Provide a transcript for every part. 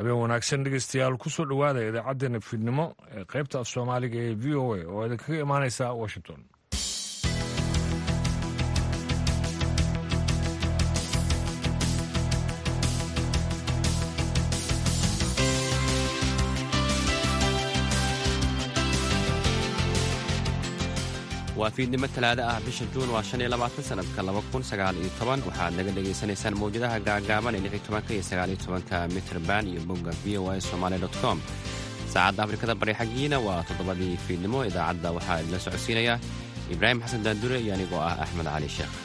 habeen wanaagsan dhegeystayaal kusoo dhowaada idaacaddeenna fiidnimo ee qaybta af soomaaliga ee v o a oo idinkaga imaaneysa washington waa fiidnimo talaado ah bisha juun waa shan iyo labaatan sanadka laba kun sagaal iyo toban waxaad naga dhagaysanaysaan mawjadaha gaagaaban ee lix iyo tobanka iyo sagaal iyo tobanka mitrband iyo bogga v o a somaali dot com saacadda afrikada bari xaggiina waa toddobadii fiidnimo idaacadda waxaa idinla socodsiinaya ibraahim xasan daandure iyo anigoo ah axmed cali sheekh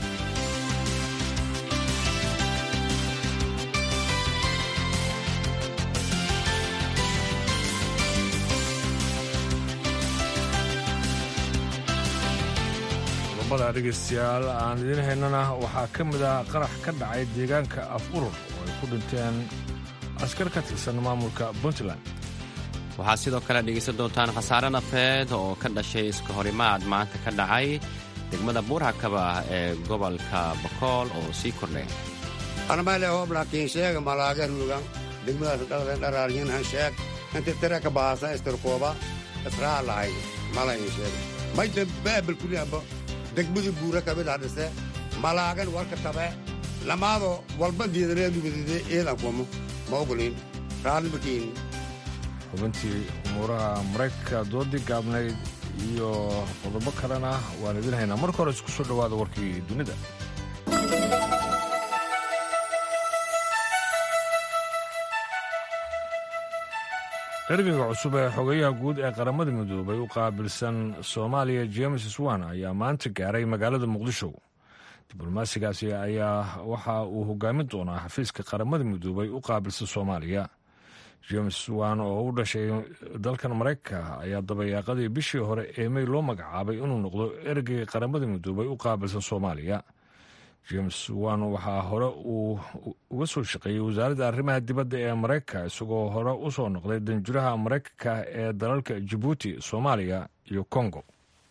qodobada dhegeystayaal aan idiin haynana waxaa ka mid ah qarax ka dhacay deegaanka af urur oo ay ku dhinteen askar ka tirsan maamulka puntland waxaad sidoo kale dhegaysan doontaan khasaare nafeed oo ka dhashay iska horimaad maanta ka dhacay degmada buurhakaba ee gobolka bakool oo sii kordhay armale hoblaakiin sheega malaaga ruugan degmadaas dhalden dharaaryanhan sheeg inta tira ka bahasa istirkooba israa lahay malayn sheeg mayda baabal kuriabo degmadii buura kabidhadhise malaagan warka tabe lamaado walba diidaneedubadide eedan kumo ma ogolin raallimakiin xubintii umuuraha maraykanka doodii gaabnayd iyo qodobo kalena waan idiin haynaa marka hore isku soo dhowaada warkii dunida ergeyga cusub ee xogayaha guud ee qaramada midoobay u qaabilsan soomaaliya james swan ayaa maanta gaaray magaalada muqdisho diblomaasigaasi ayaa waxa uu hogaamin doonaa xafiiska qaramada midoobay u qaabilsan soomaaliya james swan oo u dhashay dalkan maraykanka ayaa dabayaaqadii bishii hore ee mey loo magacaabay inuu noqdo ergeyga qaramada midoobay u qaabilsan soomaaliya james wan waxaa hore uu uga soo shaqeeyey wasaaradda arrimaha dibadda ee maraykanka isagoo hore u soo noqday danjuraha maraykanka ee dalalka jabuuti soomaaliya iyo kongo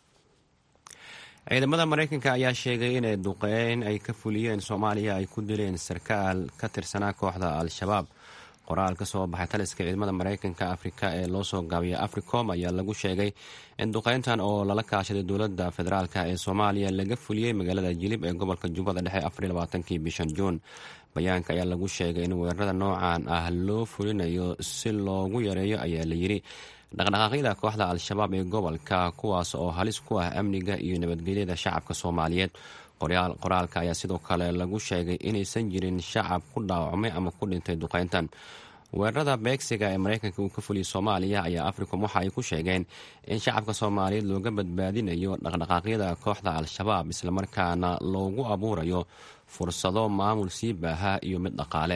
ciidamada maraykanka ayaa sheegay inay duqeyn ay ka fuliyeen soomaaliya ay ku dileen sarkaal ka tirsanaa kooxda al-shabaab qoraal ka soo baxay taliska ciidamada maraykanka afrika ee loo soo gaabiyay africom ayaa lagu sheegay in duqeyntan oo lala kaashaday dowladda federaalk ee soomaaliya laga fuliyey magaalada jilib ee gobolka jubbada dhexe afarlabaatankii bishan juun bayaanka ayaa lagu sheegay in weerarada noocan ah loo fulinayo si loogu yareeyo ayaa layidhi dhaqdhaqaaqyada kooxda al-shabaab ee gobolka kuwaas oo halis ku ah amniga iyo nabadgelyada shacabka soomaaliyeed qoraalka ayaa sidoo kale lagu sheegay inaysan jirin shacab ku dhaawacmay ama ku dhintay duqeyntan weerarada beegsiga ee maraykanka uu ka fuliyay soomaaliya ayaa africom waxa ay ku sheegeen in shacabka soomaaliyeed looga badbaadinayo dhaqdhaqaaqyada kooxda al-shabaab islamarkaana loogu abuurayo fursado maamul sii baaha iyo mid dhaqaale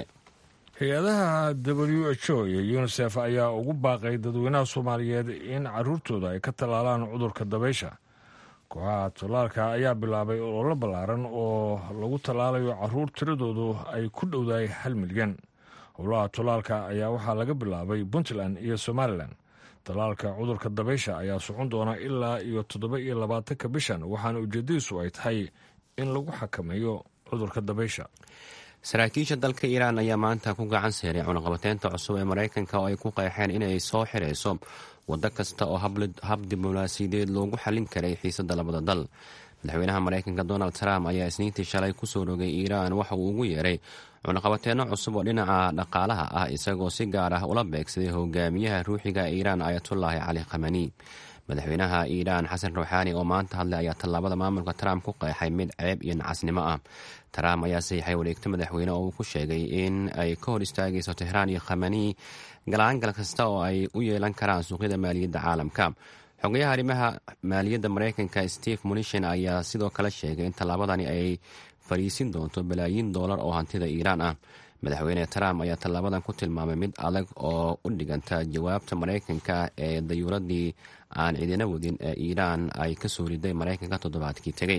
hay-adaha w h o iyo unisef ayaa ugu baaqay dadweynaha soomaaliyeed in caruurtooda ay ka tallaalaan cudurka dabaysha kooxaha tallaalka ayaa bilaabay ololo ballaaran oo lagu tallaalayo caruur tiradoodu ay ku dhowdahay hal milyan howlaha tallaalka ayaa waxaa laga bilaabay puntland iyo somalilan tallaalka cudurka dabaysha ayaa socon doona ilaa iyo toddoba iyo labaatanka bishan waxaana ujeedadiisu ay tahay in lagu xakameeyo cudurka dabaysha saraakiisha dalka iiraan ayaa maanta ku gacan seeray cunaqabateynta cusub ee maraykanka oo ay ku qeexeen inay soo xirayso waddo kasta oo hab diblomaasiyadeed loogu xallin karay xiisadda labada dal madaxweynaha maraykanka donald trump ayaa isniintii shalay kusoo rogay iiraan waxa uu ugu yeeray cunaqabateenno cusub oo dhinaca dhaqaalaha ah isagoo si gaar ah ula beegsaday hogaamiyaha ruuxiga iiraan ayatullaahi cali khamani madaxweynaha iiraan xasan ruuxaani oo maanta hadlay ayaa tallaabada maamulka trump ku qeexay mid ceeb iyo nacasnimo ah trump ayaa saxiixay wareegto madaxweyne oo uu ku sheegay in ay ka hor istaagayso tehraan iyo khamani galaangal kasta oo ay u yeelan karaan suuqyada maaliyadda caalamka xogayaha arrimaha maaliyadda maraykanka steve munishin ayaa sidoo kale sheegay in tallaabadani ay fariisin doonto balaayiin doolar oo hantida iiraan ah madaxweyne trump ayaa tallaabadan ku tilmaamay mid adag oo u dhiganta jawaabta maraykanka ee dayuuradii aan cidina wadin ee iiraan ay ka soo riday maraykanka toddobaadkii tegey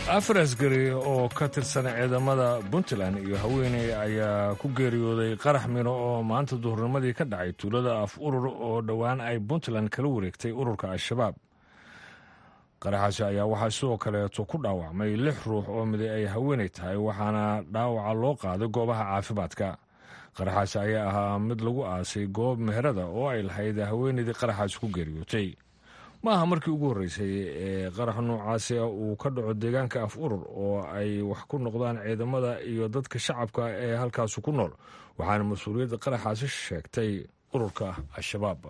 afar asgari oo ka tirsan ciidamada puntland iyo haweeney ayaa ku geeriyooday qarax mino oo maanta duhurnimadii ka dhacay tuulada af urur oo dhowaan ay puntland kala wareegtay ururka al-shabaab qaraxaasi ayaa waxaa sidoo kaleeto ku dhaawacmay lix ruux oo miday ay haweeney tahay waxaana dhaawaca loo qaaday goobaha caafimaadka qaraxaasi ayaa ahaa mid lagu aasay goob meherada oo ay lahayd haweeneydii qaraxaasi ku geeriyootay ma aha markii ugu horreysay ee qarax noocaasi uu ka dhaco deegaanka af urur oo ay wax ku noqdaan ciidamada iyo dadka shacabka ee halkaasi ku nool waxaana mas-uuliyadda qaraxaasi sheegtay ururka al-shabaab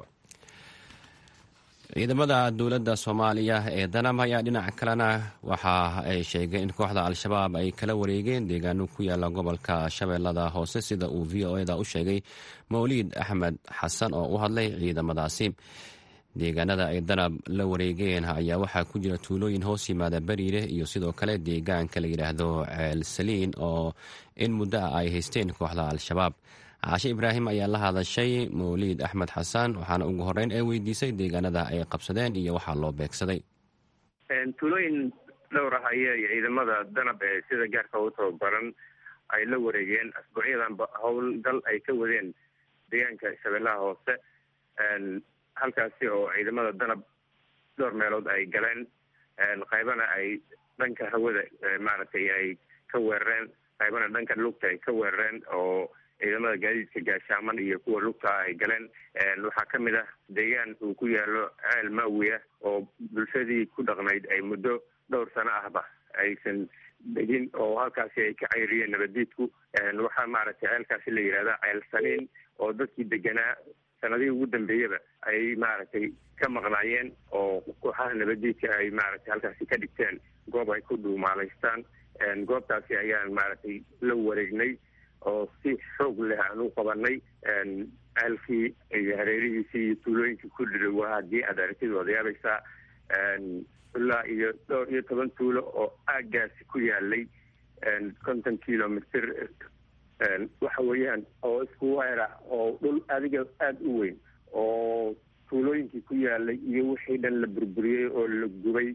ciidamada dowladda soomaaliya ee danam ayaa dhinaca kalena waxa ay sheegeen in kooxda al-shabaab ay kala wareegeen deegaano ku yaala gobolka shabeellada hoose sida uu v o eda u sheegay mawliid axmed xasan oo u hadlay ciidamadaasi deegaanada ay danab la wareegeen ayaa waxaa ku jira tuulooyin hoos yimaada beriire iyo sidoo kale deegaanka la yidhaahdo ceel saliin oo in muddo ah ay haysteen kooxda al-shabaab caashe ibraahim ayaa la hadashay mawliid axmed xasan waxaana ugu horeyn ee weydiisay deegaanada ay qabsadeen iyo waxaa loo beegsaday tuulooyin dhowr ah ayay ciidamada danab ee sida gaarka u tababaran ay la wareegeen asbuucyadanba howlgal ay ka wadeen deegaanka shabeellaha hoose halkaasi oo ciidamada danab dhowr meelood ay galeen qaybana ay dhanka hawada maaragtay ay ka weerareen qaybana dhanka lugta ay ka weerareen oo ciidamada gaadiidka gaashaaman iyo kuwa lugta ay galeen waxaa ka mid ah deegaan uu ku yaalo ceel maawiya oo bulshadii ku dhaqnayd ay muddo dhowr sano ahba aysan degin oo halkaasi ay ka cayriyeen nabadiidku waxaa maaragtay ceelkaasi la yidhahda ceel saliin oo dadkii deganaa sanadihii ugu dambeeyaba ay maaragtay ka maqnaayeen oo kooxaha nabadiidka ay maaragtay halkaasi ka dhigteen goob ay ku dhuumaalaystaan goobtaasi ayaan maaragtay la wareegnay oo si xoog leh aan u qabanay ceelkii iyo hareerihiisii iyo tuulooyinkii ku dhidhowa haddii aad aragtid waad yaabaysaa ilaa iyo dhowr iyo toban tuulo oo aagaasi ku yaalay konton kilomitr waxa weeyaan oo isku weer ah oo dhul adiga aada u weyn oo tuulooyinkii ku yaalay iyo wixii dhan la burburiyey oo la gubay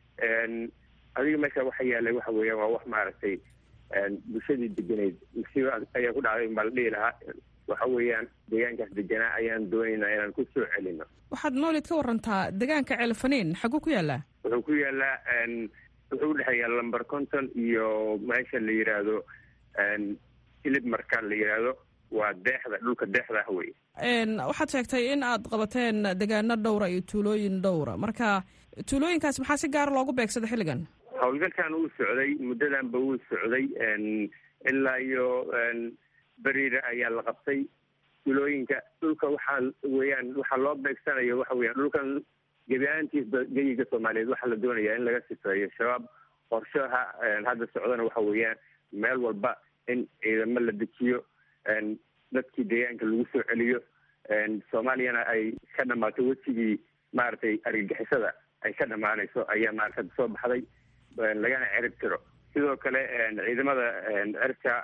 adiga meesha waxa yaalay waxa weeyaan waa wax maaragtay bulshadii degenayd musiiba ayaa ku dhacday baa la dhihi lahaa waxa weeyaan deegaankaas deganaa ayaan doonaynaa inaan ku soo celino waxaad mawlid ka warantaa deegaanka ceelfaniin xaguu ku yaalaa wuxuu ku yaalaa wuxuu udhexeeyaa lamber conton iyo meesha la yidhaahdo ilib markaan la yidhaahdo waa deexda dhulka deexda ah wey waxaad sheegtay in aad qabateen degaano dhowra iyo tuulooyin dhowra marka tuulooyinkaas maxaa si gaara loogu beegsada xilligan howlgalkan uu socday muddadanba wuu socday ilaa iyo beriire ayaa la qabtay tuulooyinka dhulka waxaa weeyaan waxaa loo beegsanayo waxa weeyaan dhulkan gebi ahaantiisba geyiga soomaaliyeed waxaa la doonayaa in laga sifeeyo shabaab qorshaha hadda socdana waxa weeyaan meel walba in ciidamo la dejiyo dadkii deegaanka lagu soo celiyo soomaaliyana ay ka dhamaato wejigii maaragtay argagixisada ay ka dhamaanayso ayaa maaragta soo baxday lagana cerib tiro sidoo kale ciidamada cirka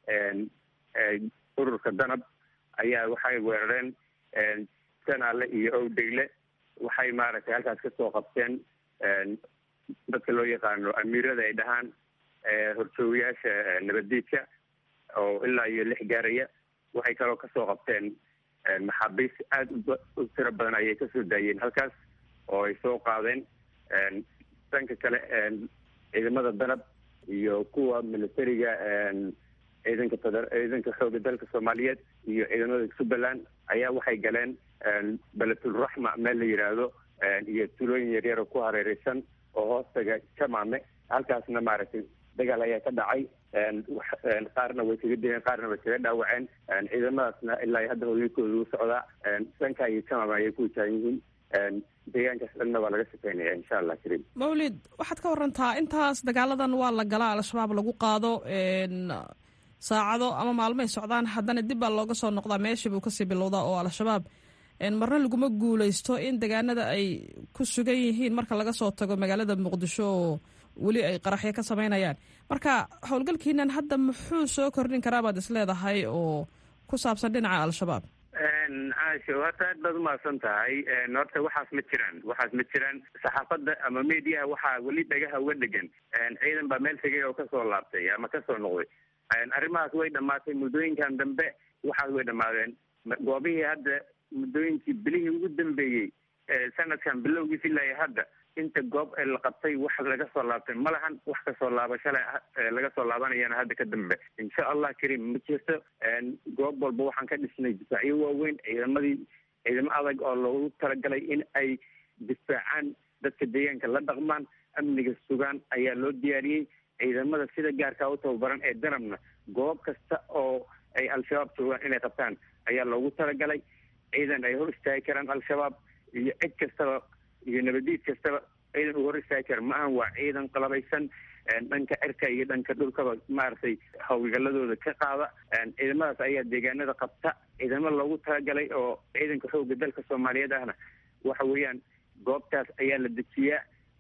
ururka danab ayaa waxay weerareen sanaale iyo owdegle waxay maaragtay halkaas kasoo qabteen dadka loo yaqaano amiirada ay dhahaan horjoogayaasha nabaddiidka oo ilaa iyo lix gaaraya waxay kaloo kasoo qabteen maxaabiis aada u tiro badan ayay kasoo daayeen halkaas oo ay soo qaadeen dhanka kale ciidamada danab iyo kuwa militariga ciidanka feder ciidanka xooga dalka soomaaliyeed iyo ciidamada jubbaland ayaa waxay galeen beletulraxma meel la yidhaahdo iyo tulooyin yaryar oo ku hareereysan oo hoostaga jamaame halkaasna maaragtay dagaal ayaa ka dhacay qaarna way kaga dileen qaarna way kaga dhaawaceen ciidamadaasna ilaa hadda howlgalkooda u socdaa dhanka iyo jamaame ayay ku wajaahan yihiin deegaankaas dhanna waa laga shaqeynaya insha allah kariim mawlid waxaad ka warantaa intaas dagaaladan waa la galaa al-shabaab lagu qaado saacado ama maalmoay socdaan haddana dib baa looga soo noqdaa meeshii buu kasii bilowdaa oo al-shabaab marna laguma guuleysto in deegaanada ay ku sugan yihiin marka laga soo tago magaalada muqdisho oo weli ay qaraxyo ka sameynayaan marka howlgalkiinan hadda muxuu soo kordhin karaa baad is leedahay oo ku saabsan dhinaca al-shabaab caasho horta aad baad umahadsan tahay horta waxaas ma jiraan waxaas ma jiraan saxaafadda ama mediaha waxaa weli dhagaha uga dhegan ciidan baa meel tegay oo kasoo laabtay ama kasoo noqday arrimahaas way dhamaatay muddooyinkan dambe waxaas way dhamaadeen goobihii hadda muddooyinkii bilihii ugu dambeeyey sanadkan bilowgiis ilaa hadda inta goob la qabtay wax laga soo laabtay ma lahan wax kasoo laabashale laga soo laabanayana hadda ka dambe insha allah karim ma jirto goob walba waxaan ka dhisnay difaacyo waaweyn ciidamadii ciidamo adag oo loogu talagalay in ay difaacaan dadka deegaanka la dhaqmaan amniga sugaan ayaa loo diyaariyey ciidamada sida gaarkaa u tababaran ee danabna goob kasta oo ay al-shabaab joogaan inay qabtaan ayaa loogu talagalay ciidan ay hor istaagi karaan al-shabaab iyo cid kastaba iyo nabadiid kastaba ciidan uu hor istaagi kara ma ahan waa ciidan qalabaysan dhanka cirka iyo dhanka dhulkaba maaragtay hawlgaladooda ka qaada ciidamadaas ayaa deegaanada qabta ciidamo loogu talagalay oo ciidanka xooga dalka soomaaliyeed ahna waxa weeyaan goobtaas ayaa la dejiyaa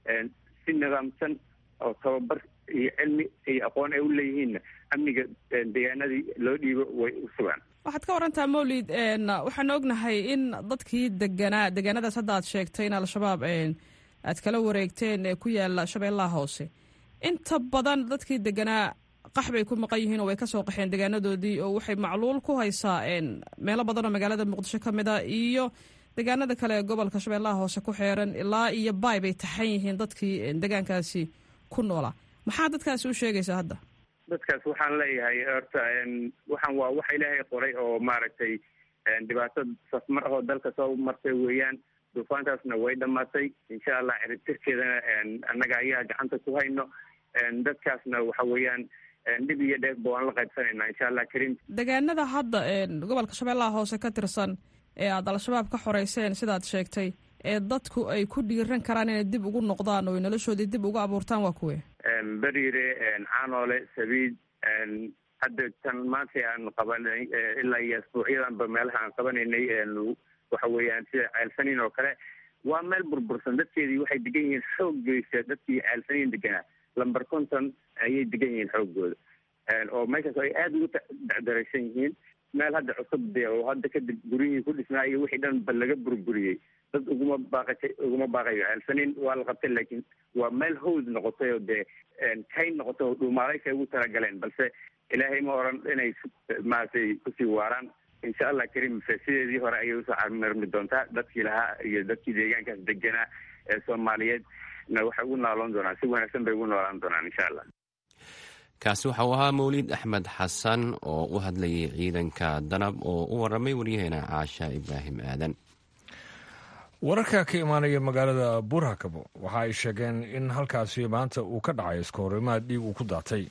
si nidaamsan oo tababar iyo cilmi iyo aqoon ay u leeyihiinna amniga deegaanadii loo dhiibo way u sugaan waxaad ka warantaa mawlid waxaan ognahay in dadkii deganaa deegaanadaas hadda aad sheegtay in al-shabaab aad kala wareegteen ee ku yaala shabeellaha hoose inta badan dadkii deganaa qax bay ku maqan yihiin oo way kasoo qaxeen deegaanadoodii oo waxay macluul ku haysaa meelo badan oo magaalada muqdisho ka mid a iyo deegaanada kale ee gobolka shabeellaha hoose ku xeeran ilaa iyo baay bay taxan yihiin dadkii deegaankaasi ku noolaa maxaa dadkaasi u sheegaysaa hadda dadkaas waxaan leeyahay horta waxaan waa waxa ilaahay qoray oo maaragtay dhibaato safmar ahoo dalka soo martay weeyaan duufaantaasna way dhamaatay insha allah ciribtirkeedana annaga ayaa gacanta ku hayno dadkaasna waxa weeyaan dhib iyo dheefba waan la qaybsanaynaa insha allah karim deegaanada hadda gobolka shabeellaha hoose ka tirsan ee aada al-shabaab ka xoreyseen sidaad sheegtay ee dadku ay ku dhiiran karaan inay dib ugu noqdaan oo noloshoodii dib ugu abuurtaan waa kuwe beriire caanoole sabiid hadda tan maanta aan qabanay ilaa iyo asbuucyadanba meelaha aan qabanaynay waxa weeyaan sida ceelsaniin oo kale waa meel burbursan dadkeedii waxay degan yihiin xooggeysa dadkii ceelsaniin deganaa lamber conton ayay degan yihiin xooggooda oo meeshaas ay aada ugu dacdaraysan yihiin meel hadda cusub de oo hadda kadib guryihii ku dhisnaa iyo wixii dhan ba laga burburiyey dad uguma baaqatay uguma baaqayo ceelsaniin waa la qabtay laakiin waa meel hawd noqotay oo dee kayn noqotay oo dhuumaalaysa ugu talagaleen balse ilaahay ma oran inay maaragtay kusii waaraan insha allah karim sideedii hore ayay usoo camirmi doontaa dadkii lahaa iyo dadkii deegaankaas deganaa ee soomaaliyeed na waxay ugu nooloon doonaan si wanaagsan bay ugu noolaan doonaan insha allah kaasi waxa uu ahaa mawlid axmed xasan oo u hadlayay ciidanka danab oo u waramay waryaheena caasha ibraahim aadan wararka ka imaanaya magaalada buurhakabo waxa ay sheegeen in halkaasi maanta uu ka dhacay iska horimaad dhiig uu ku daatay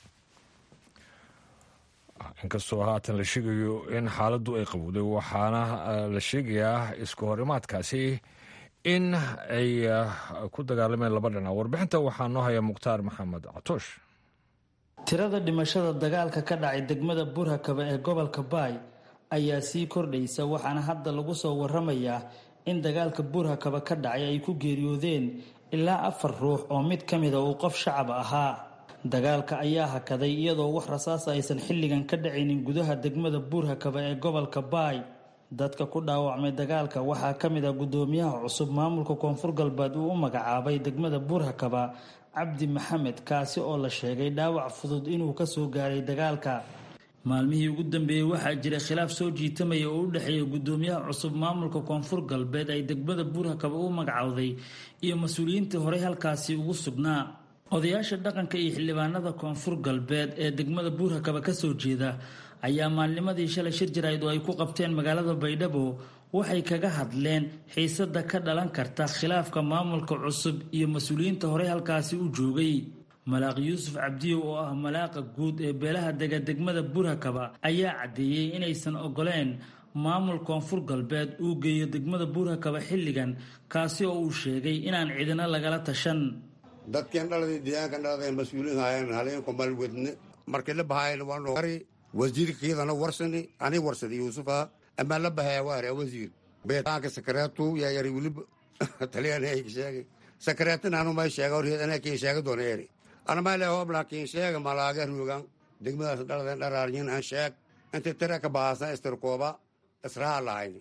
inkastoo haatan la sheegayo in xaaladdu ay qabowday waxaana la sheegayaa iska horimaadkaasi in ay ku dagaalameen laba dhinac warbixinta waxaa noo haya mukhtaar maxamed catoosh tirada dhimashada dagaalka ka dhacay degmada buurhakaba ee gobolka baay ayaa sii kordhaysa waxaana hadda lagu soo waramayaa in dagaalka buurhakaba ka dhacay ay ku geeriyoodeen ilaa afar ruux oo mid ka mida uu qof shacab ahaa dagaalka ayaa hakaday iyadoo wax rasaasa aysan xilligan ka dhacaynin gudaha degmada buurhakaba ee gobolka baay dadka ku dhaawacmay dagaalka waxaa ka mid ah guddoomiyaha cusub maamulka koonfur galbeed uu u magacaabay degmada buurhakaba cabdi maxamed kaasi oo la sheegay dhaawac fudud inuu kasoo gaaray dagaalka maalmihii ugu dambeeyey waxaa jira khilaaf soo jiitamaya oo u dhexeeya guddoomiyaha cusub maamulka koonfur galbeed ay degmada buurhakaba u magacowday iyo mas-uuliyiintii horey halkaasi ugu sugnaa odayaasha dhaqanka iyo xildhibaanada koonfur galbeed ee degmada buurhakaba kasoo jeeda ayaa maalnimadii shalay shir jarayd oo ay ku qabteen magaalada baydhabo waxay kaga hadleen xiisada ka dhalan karta khilaafka maamulka cusub iyo mas-uuliyiinta horey halkaasi u joogay malaaq yuusuf cabdiyow oo ah malaaqa guud ee beelaha dega degmada buurhakaba ayaa caddeeyey inaysan ogoleen maamul koonfur galbeed uu geeyo degmada buurhakaba xilligan kaasi oo uu sheegay inaan cidina lagala tashan dadkeen dhaladii deegaankan dhalada mas-uuliin haayeen haleenku malwedne markii la bahaayeen waanu ari wasiirkiidana warsani ani warsadi yuusufa amaa la bahaya waare wasiir beetaanka sakareetu yaa yari weliba taliyaan ay sheegay sakareetin anu may sheega hor ana kiin sheega doona eri ana may le hobla kiin sheega malaaga ruugan degmadaas dhaladen dharaaryin an sheeg inta tira ka bahasan istirkooba israa lahayni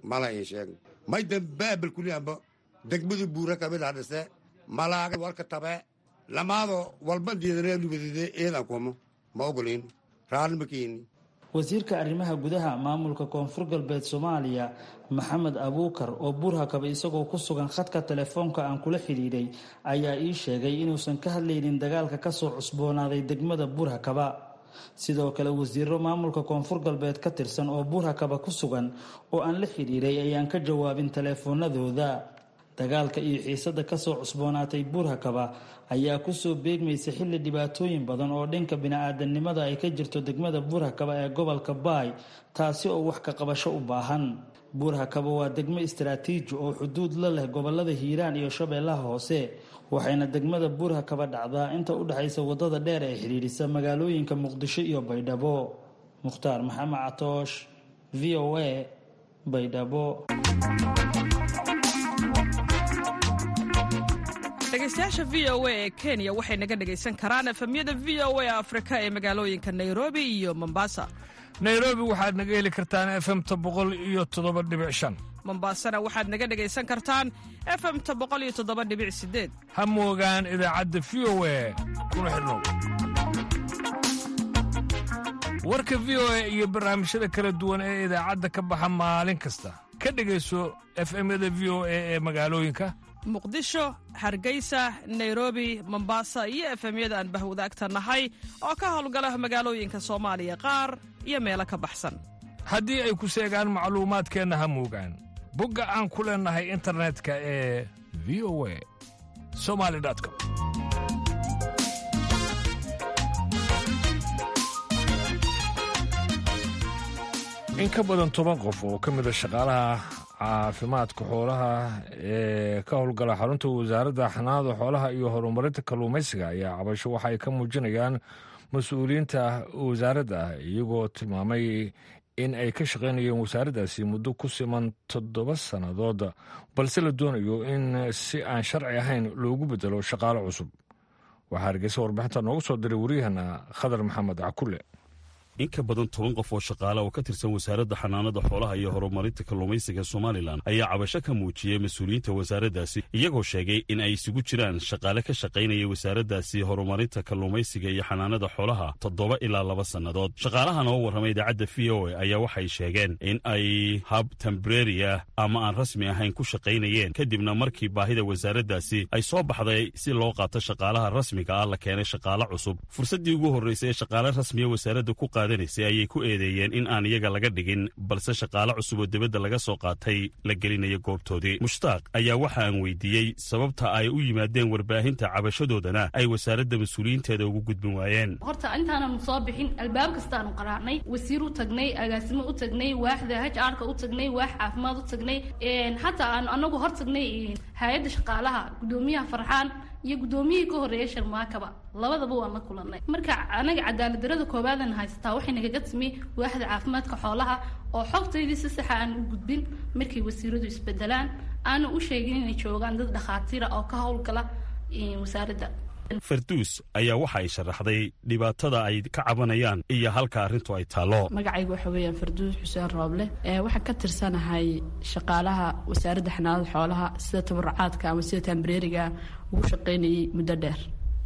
mala in sheeg may dambaabal kuliyaanba degmadii buura kabila dhise malaaga walka tabe lamaado walba diidaneelubadide eedan kumo ma ogolin raalli ma keeni wasiirka arrimaha gudaha maamulka koonfur galbeed soomaaliya maxamed abuukar oo buurhakaba isagoo ku sugan khadka telefoonka aan kula xidhiidhay ayaa ii sheegay inuusan ka hadlaynin dagaalka kasoo cusboonaaday degmada buurhakaba sidoo kale wasiiro maamulka koonfur galbeed ka tirsan oo buurhakaba ku sugan oo aan la xidhiidhay ayaan ka jawaabin teleefoonadooda dagaalka iyo xiisada kasoo cusboonaatay buurhakaba ayaa kusoo beegmaysa xilli dhibaatooyin badan oo dhanka bini-aadanimada ay ka jirto degmada buurhakaba ee gobolka baay taasi oo wax ka qabasho u baahan buurhakaba waa degmo istaraatiiji oo xuduud la leh gobolada hiiraan iyo shabeellaha hoose waxayna degmada buurhakaba dhacdaa inta u dhexaysa wadada dheer ee xidhiidhisa magaalooyinka muqdisho iyo baydhabo mukhtaar maxamed catoosh v o a baydhabo dhegeystayaasha v o a ee kenya waxay naga dhegaysan karaan efemyada v o a afrika ee magaalooyinka nairobi iyo mombasa nairobi waxaad naga heli kartaan efemta boqol iyo toddoba dhibic shan mombasana waxaad naga dhegaysan kartaan efemta boqol iyo toddoba dhibic sideed ha moogaan idaacadda v o a kuna xidhnow warka v o a iyo barnaamijyada kala duwan ee idaacadda ka baxa maalin kasta ka dhegayso efemyada v o a ee magaalooyinka muqdisho hargeysa nairobi mombasa iyo efemyada aan bahwadaagta nahay oo ka howlgala magaalooyinka soomaaliya qaar iyo meelo ka baxsan haddii ay ku seegaan macluumaadkeenna ha moogaan bogga aan ku leennahay internetka ee v o a somali com in ka badan toban qof oo ka mida shaqaalaha caafimaadka xoolaha ee ka howlgala xarunta wasaaradda xanaanada xoolaha iyo horumarinta kalluumaysiga ayaa cabasho waxa ay ka muujinayaan mas-uuliyiinta wasaaradda iyagoo tilmaamay in ay ka shaqaynayeen wasaaraddaasi muddo ku siman toddoba sannadood balse la doonayo in si aan sharci ahayn loogu bedelo shaqaalo cusub waxaa hargeysa warbixinta noogu soo diray wariyahana khadar maxamed cakulle in ka badan toban qof oo shaqaale oo ka tirsan wasaaradda xanaanada xoolaha iyo horumarinta kalluumaysiga somalilan ayaa cabasho ka muujiyey mas-uuliyiinta wasaaraddaasi iyagoo sheegay in ay isugu jiraan shaqaale ka shaqaynaya wasaaraddaasi horumarinta kalluumaysiga iyo xanaanada xoolaha toddoba ilaa laba sannadood shaqaalahan oo warramay idaacadda v o a ayaa waxay sheegeen in ay hab tembreri ah ama aan rasmi ahayn ku shaqaynayeen kadibna markii baahida wasaaraddaasi ay soo baxday si loo qaato shaqaalaha rasmiga ah la keenay shaqaale cusub fursaddii ugu horraysay ee shaqaale rasmiya wasaaradda ku ayay ku eedeeyeen in aan iyaga laga dhigin balse shaqaale cusub oo dibadda laga soo qaatay la gelinayo goobtoodii mushtaaq ayaa waxa aan weydiiyey sababta ay u yimaadeen warbaahinta cabashadoodana ay wasaaradda mas-uuliyiinteeda ugu gudbin waayeen horta intaananu soo bixin albaab kastaanu qaraacnay wasiir u tagnay agaasimo u tagnay waaxda h arka u tagnay waax caafimaad u tagnay hataa aanu anagu hor tagnay hay-adda shaqaalaha gudoomiyaha farxaan iyo guddoomiyihii ka horreeyay sharmaakaba labadaba waan la kulanay marka anaga cadaalad darada koobaadan haysataa waxay nagaga timi waaxda caafimaadka xoolaha oo xogtaydii si saxa aan u gudbin markay wasiiradu isbedelaan aana u sheegin inay joogaan dad dhakhaatiira oo ka howlgala wasaaradda farduus ayaa waxa ay sharaxday dhibaatada ay ka cabanayaan iyo halka arrintu ay taallo magacayga waxa weeyaan farduus xuseen rooble waxaan ka tirsanahay shaqaalaha wasaaradda xanaanada xoolaha sida tabarucaadka ama sida tambareeriga ugu shaqaynayay muddo dheer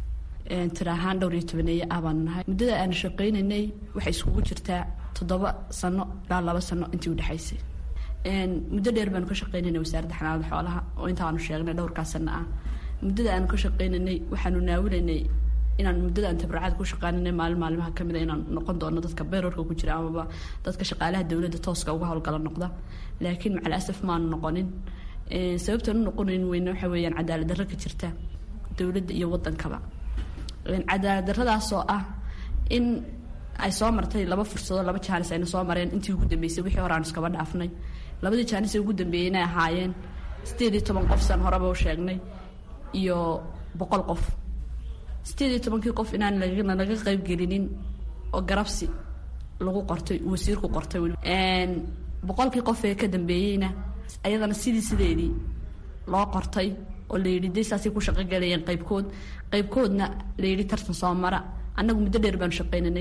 tira ahaan dhowr iyo tobaneeye ah baanu nahay muddada aanu shaqaynaynay waxay iskugu jirtaa toddoba sano ilaa laba sano intii udhexaysay muddo dheer baanu ka shaqaynaynay wasaaradda xanaanada xoolaha oo intaanu sheegnay dhowrkaa sano ah muddada aanu ka shaqaynaynay waxaanu naawilaynay inaan muddada aan tabaracada ku shaqaynanay maalin maalimaha kamid a inaan noqon doono dadka beerarka ku jira amaba dadka shaqaalaha dowladda tooska uga howlgala noqda laakiin macal asaf maanu noqonin sababtaan u noqonayn weyne waxa weeyaan cadaalad darro ka jirta dowladda iyo wadankaba cadaalad darradaasoo ah in ay soo martay laba fursadoo laba jaanis ayna soo mareen intii ugu dambeysay wixii hore aanu iskaba dhaafnay labadii jaanis ee ugu dambeeyey inay ahaayeen sideed iyo toban qof san horeba u sheegnay iyo boqol qof sideed iyo tobankii qof inaan laga qaybgelinin oo garabsi lagu qortay wasiirku qortay boqolkii qof ee ka dambeeyeyna ayadana sidii sideedii loo qortay oo layidhi de saasay ku shaqogalayeen qaybkood qaybkoodna layidhi tartan soo mara annagu muddo dheer baanu shaqaynanay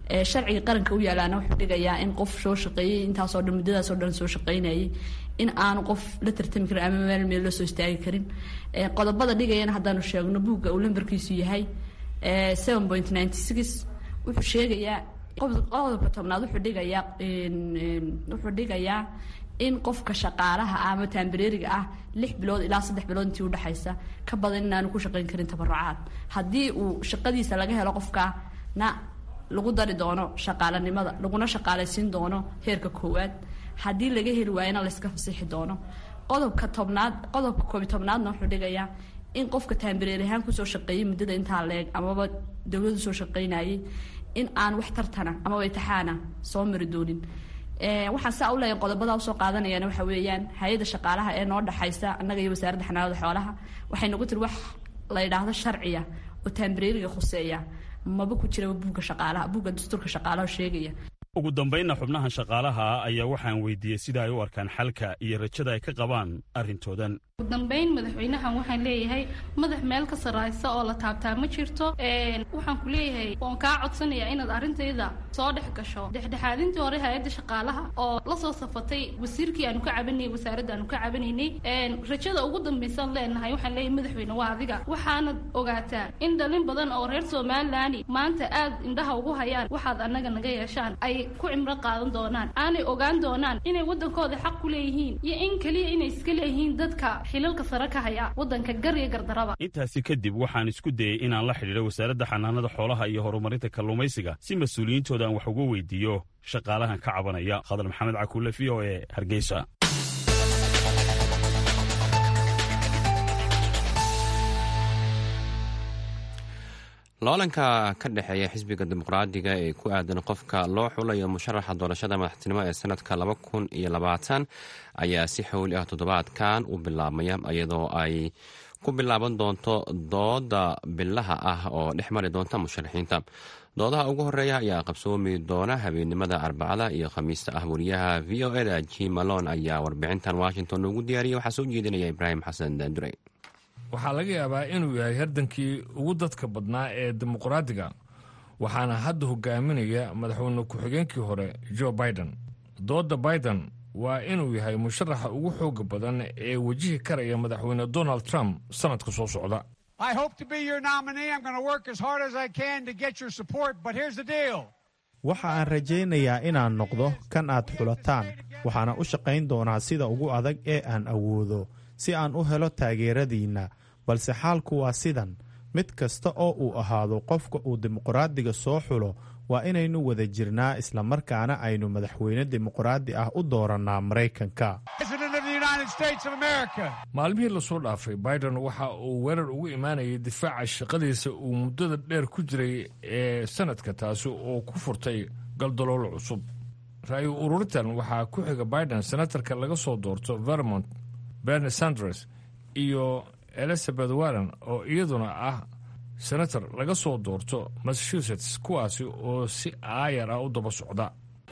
sharciga qaranka u yaalaana wuxuu dhigayaa in qof soo shaqeeyey intaasoo dhan muddadaasoo dhan soo shaqeynayay in aanu qof la tartami karin ama meel meel la soo istaagi karin qodobada dhigayana haddaanu sheegno buugga uu lambarkiisu yahay seven point ninety six wuxuu sheegayaa qodobka tobnaad wuxuu dhigayaa wuxuu dhigayaa in qofka shaqaalaha ah ama taambareeriga ah lix bilood ilaa saddex bilood intii udhexaysa ka badan inaanu ku shaqayn karin tabarucaad haddii uu shaqadiisa laga helo qofkana lagu dari doono shaqaalanimada laguna shaqaalaysiin doono heerka koowaad haddii laga heli waayana layska fasixi doono qodobka tobnaad qodobka koobi tobnaadna wuxuu dhigayaa in qofka taambareer ahaan kusoo shaqeeyey muddada intaa leeg amaba dowladu soo shaqeynayay in aan wax tartana amaba itixaana soo mari doonin waxaan saa u leeyahay qodobada usoo qaadanayaan waxa weeyaan hay-adda shaqaalaha ee noo dhexaysa annaga iyo wasaaradda xanaanada xoolaha waxay nagu tiri wax la yidhaahdo sharciya oo taambareeriga khuseeya maba ku jiraba buugga shaqaalaha buugga dastuurka shaqaalaha sheegaya ugu dambaynna xubnahan shaqaalaha ayaa waxaan weydiiyey sida ay u arkaan xalka iyo rajada ay ka qabaan arrintoodan ugu dambayn madaxweynahan waxaan leeyahay madax meel ka sarraysa oo la taabtaa ma jirto waxaan ku leeyahay waan kaa codsanayaa inaad arrintayda soo dhex gasho dhexdhexaadintii hore hay-adda shaqaalaha oo la soo safatay wasiirkii aanu ka cabanayay wasaaradda aanu ka cabanaynay rajada ugu dambaysaan leenahay waxaan leeyahay madaxweyne waa adiga waxaanad ogaataa in dhalin badan oo reer somalilan maanta aad indhaha ugu hayaan waxaad annaga naga yeeshaan ay ku cimro qaadan doonaan aanay ogaan doonaan inay waddankooda xaq ku leeyihiin iyo in keliya inay iska leeyihiin dadka xilalka sare ka haya waddanka gar iyo gardaraba intaasi kadib waxaan isku dayey inaan la xidhiidho wasaaradda xanaanada xoolaha iyo horumarinta kalluumaysiga si mas-uuliyiintooda aan wax uga weydiiyo shaqaalahan ka cabanaya khadar maxamed cakuule v o e hargeysa loolanka ka dhexeeya xisbiga dimuqraadiga ee ku aadan qofka loo xulayo musharaxa doorashada madaxtinimo ee sanadka laba kun iyo labaatan ayaa si xowli ah toddobaadkan u bilaabmaya iyadoo ay ku bilaaban doonto dooda bilaha ah oo dhex mari doonta musharaxiinta doodaha ugu horeeya ayaa qabsoomi doona habeennimada arbacada iyo khamiista ah wariyaha v o eda jim malon ayaa warbixintan washington ugu diyaariyay waxaa soo jeedinaya ibraahim xasan daandure waxaa laga yaabaa inuu yahay hardankii ugu dadka badnaa ee dimuqraadiga waxaana hadda hogaaminaya madaxweyne ku-xigeenkii hore jo biden doodda biden waa inuu yahay musharaxa ugu xooga badan ee wajihi karaya madaxweyne donald trump sannadka soo socda waxa aan rajaynayaa inaan noqdo kan aad xulataan waxaana u shaqayn doonaa sida ugu adag ee aan awoodo si aan u helo taageeradiinna balse xaalku waa sidan mid kasta oo uu ahaado qofka uu dimuqraadiga soo xulo waa inaynu wada jirnaa islamarkaana aynu madaxweyne dimuqraadi ah u doorannaa maraykanka maalmihii lasoo dhaafay biden waxa uu weerar ugu imaanayay difaaca shaqadiisa uu muddada dheer ku jiray ee sanadka taasi oo ku furtay galdaloolo cusub ra-yu ururintan waxaa ku xiga biden senatarka laga soo doorto vermont berni sanders iyo elizabeth warren oo iyaduna ah senator laga soo doorto massachusetts kuwaasi oo si aayar ah u daba socda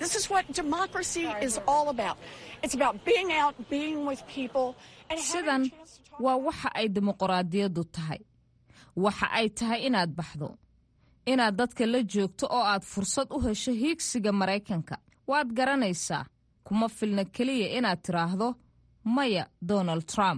sidan waa waxa ay dimuqraadiyaddu tahay waxa ay tahay inaad baxdo inaad dadka la joogto oo aad fursad u hesho hiigsiga maraykanka waad garanaysaa kuma filna keliya inaad tidhaahdo maya donald trump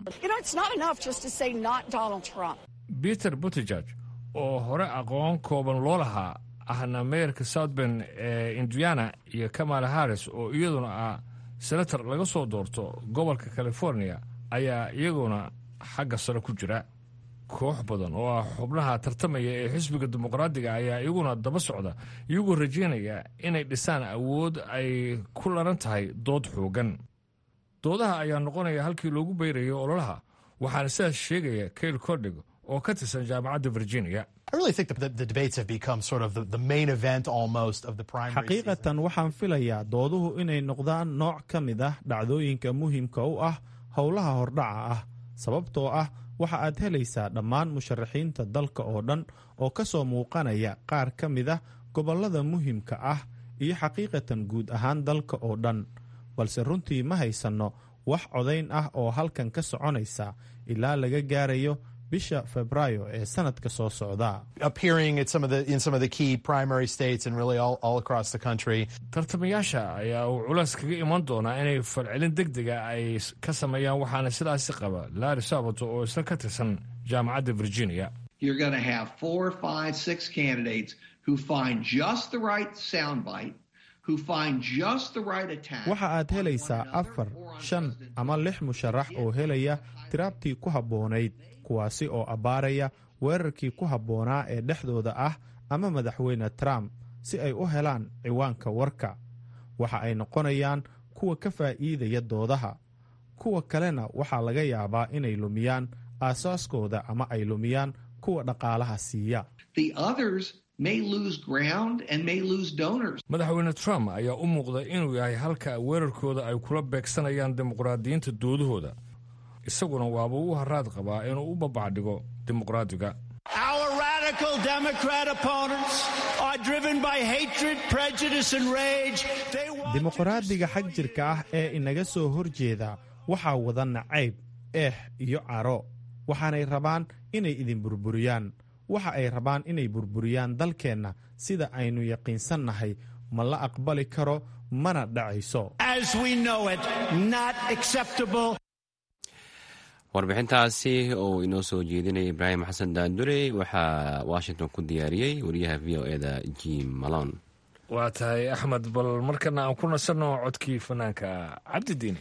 peter butejeg oo hore aqoon kooban loo lahaa ahna meerka southben ee indiana iyo kamala harris oo iyaduna ah senator laga soo doorto gobolka california ayaa iyaguna xagga sare ku jira koox badan oo ah xubnaha tartamaya ee xisbiga dimuqraadiga ayaa iyaguna daba socda iyagoo rajaynaya inay dhisaan awood ay ku laran tahay dood xoogan doodaha ayaa noqonaya halkii loogu beyrayo ololaha waxaana sidaas sheegaya kail cordhig oo ka tirsan jaamacadda virginia xaqiiqatan waxaan filayaa dooduhu inay noqdaan nooc ka mid ah dhacdooyinka muhiimka u ah howlaha hordhaca ah sababtoo ah waxa aad helaysaa dhammaan musharaxiinta dalka oo dhan oo ka soo muuqanaya qaar ka mid ah gobollada muhiimka ah iyo xaqiiqatan guud ahaan dalka oo dhan balse runtii ma haysanno wax codayn ah oo halkan ka soconaysa ilaa laga gaarayo bisha febraayo ee sanadka soo socda tartamayaasha ayaa uu culays kaga iman doonaa inay falcelin deg dega ay ka sameeyaan waxaana sidaasi qaba larry sabato oo isna ka tirsan jaamacadda virginia waxa aad helaysaa afar shan ama lix musharax oo helaya tiraabtii ku habboonayd kuwaasi oo abbaaraya weerarkii ku habboonaa ee dhexdooda ah ama madaxweyne trump si ay u helaan ciwaanka warka waxa ay noqonayaan kuwa ka faa'iidaya doodaha kuwa kalena waxaa laga yaabaa inay lumiyaan aasaaskooda ama ay lumiyaan kuwa dhaqaalaha siiya madaxweyne trump ayaa u muuqda inuu yahay halka weerarkooda ay kula beegsanayaan dimuqraadiyiinta doodahooda isaguna waaba u haraad qabaa inuu u babacdhigo dimuqraadiga dimuqraadiga xag jirka ah ee inaga soo horjeeda waxaa wada nacayb eex iyo caro waxaanay rabaan inay idin burburiyaan waxa ay rabaan inay burburiyaan dalkeenna sida aynu yaqiinsannahay ma la aqbali karo mana dhacayso warbixintaasi oo inoo soo jeedinaya ibraahim xasan daandure waxaa washington ku diyaariyey wariyaha v o eda jim malon waa tahay axmed bal markana aan ku nasanno codkii fanaanka cabdidiini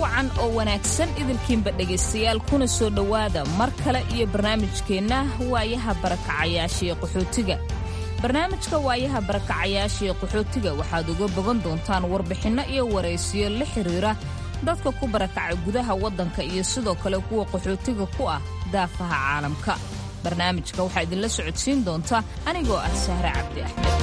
wacan oo wanaagsan idilkiinba dhegaystayaal kuna soo dhowaada mar kale iyo barnaamijkeenna waayaha barakacayaasha ee qaxootiga barnaamijka waayaha barakacayaasha ee qaxootiga waxaad uga bogan doontaan warbixinno iyo waraysiyo la xiriira dadka ku barakacay gudaha waddanka iyo sidoo kale kuwa qaxootiga ku ah daafaha caalamka barnaamijka waxaa idinla socodsiin doonta anigoo ah sahre cabdi axmed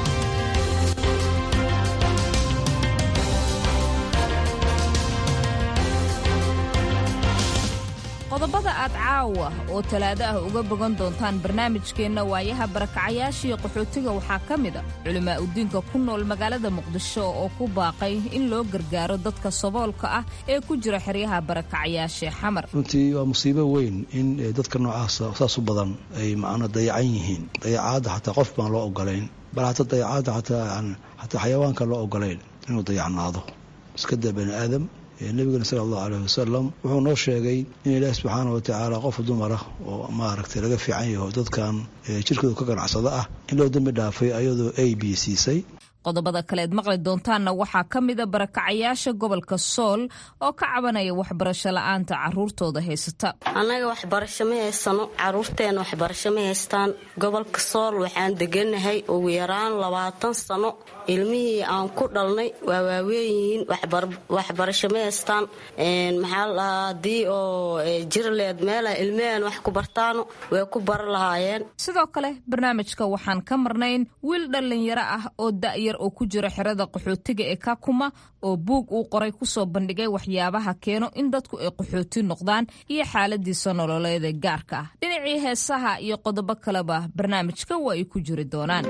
qodobada aad caawa oo talaado ah uga bogan doontaan barnaamijkeenna waayaha barakacayaashiiyo qaxootiga waxaa ka mid a culimaa udiinka ku nool magaalada muqdisho oo ku baaqay in loo gargaaro dadka saboolka ah ee ku jira xeryaha barakacayaashee xamar runtii waa musiibo weyn in dadka noocaasa saas u badan ay macna dayacan yihiin dayacaadda xataa qof baan loo ogolayn bal hataa dayacaadda xataa xataa xayawaanka loo ogolayn inuu dayacnaado iskadaa bani aadam nebigana sala allahu aleyh wasalam wuxuu noo sheegay in ilaahi subxaana watacaala qof dumara oo maaragtay laga fiican yaho dadkan jirkooda ka ganacsada ah in loo dembi dhaafay ayadoo a b siisay qodobada kaleed maqli doontaanna waxaa ka mida barakacayaasha gobolka sool oo ka cabanaya waxbarasho la'aanta caruurtooda haysata annaga waxbarasho ma haysano caruurteenna waxbarasho ma haystaan gobolka sool waxaan deganahay ugu yaraan labaatan sano ilmihii aan ku dhalnay waa waaweynyihiin waxbarasho ma haystaan maxaa la dhahaa haddii oo jirleed meela ilmaheen wax ku bartaano way ku bara lahaayeen sidoo kale barnaamijka waxaan ka marnayn wiil dhallinyaro ah oo da'yar oo ku jira xerada qaxootiga ee kakuma oo buug uu qoray kusoo bandhigay waxyaabaha keeno in dadku ay qaxooti noqdaan iyo xaaladiisa nololeeda gaarka ah dhinacii heesaha iyo qodobo kaleba barnaamijka waa ay ku jiri doonaan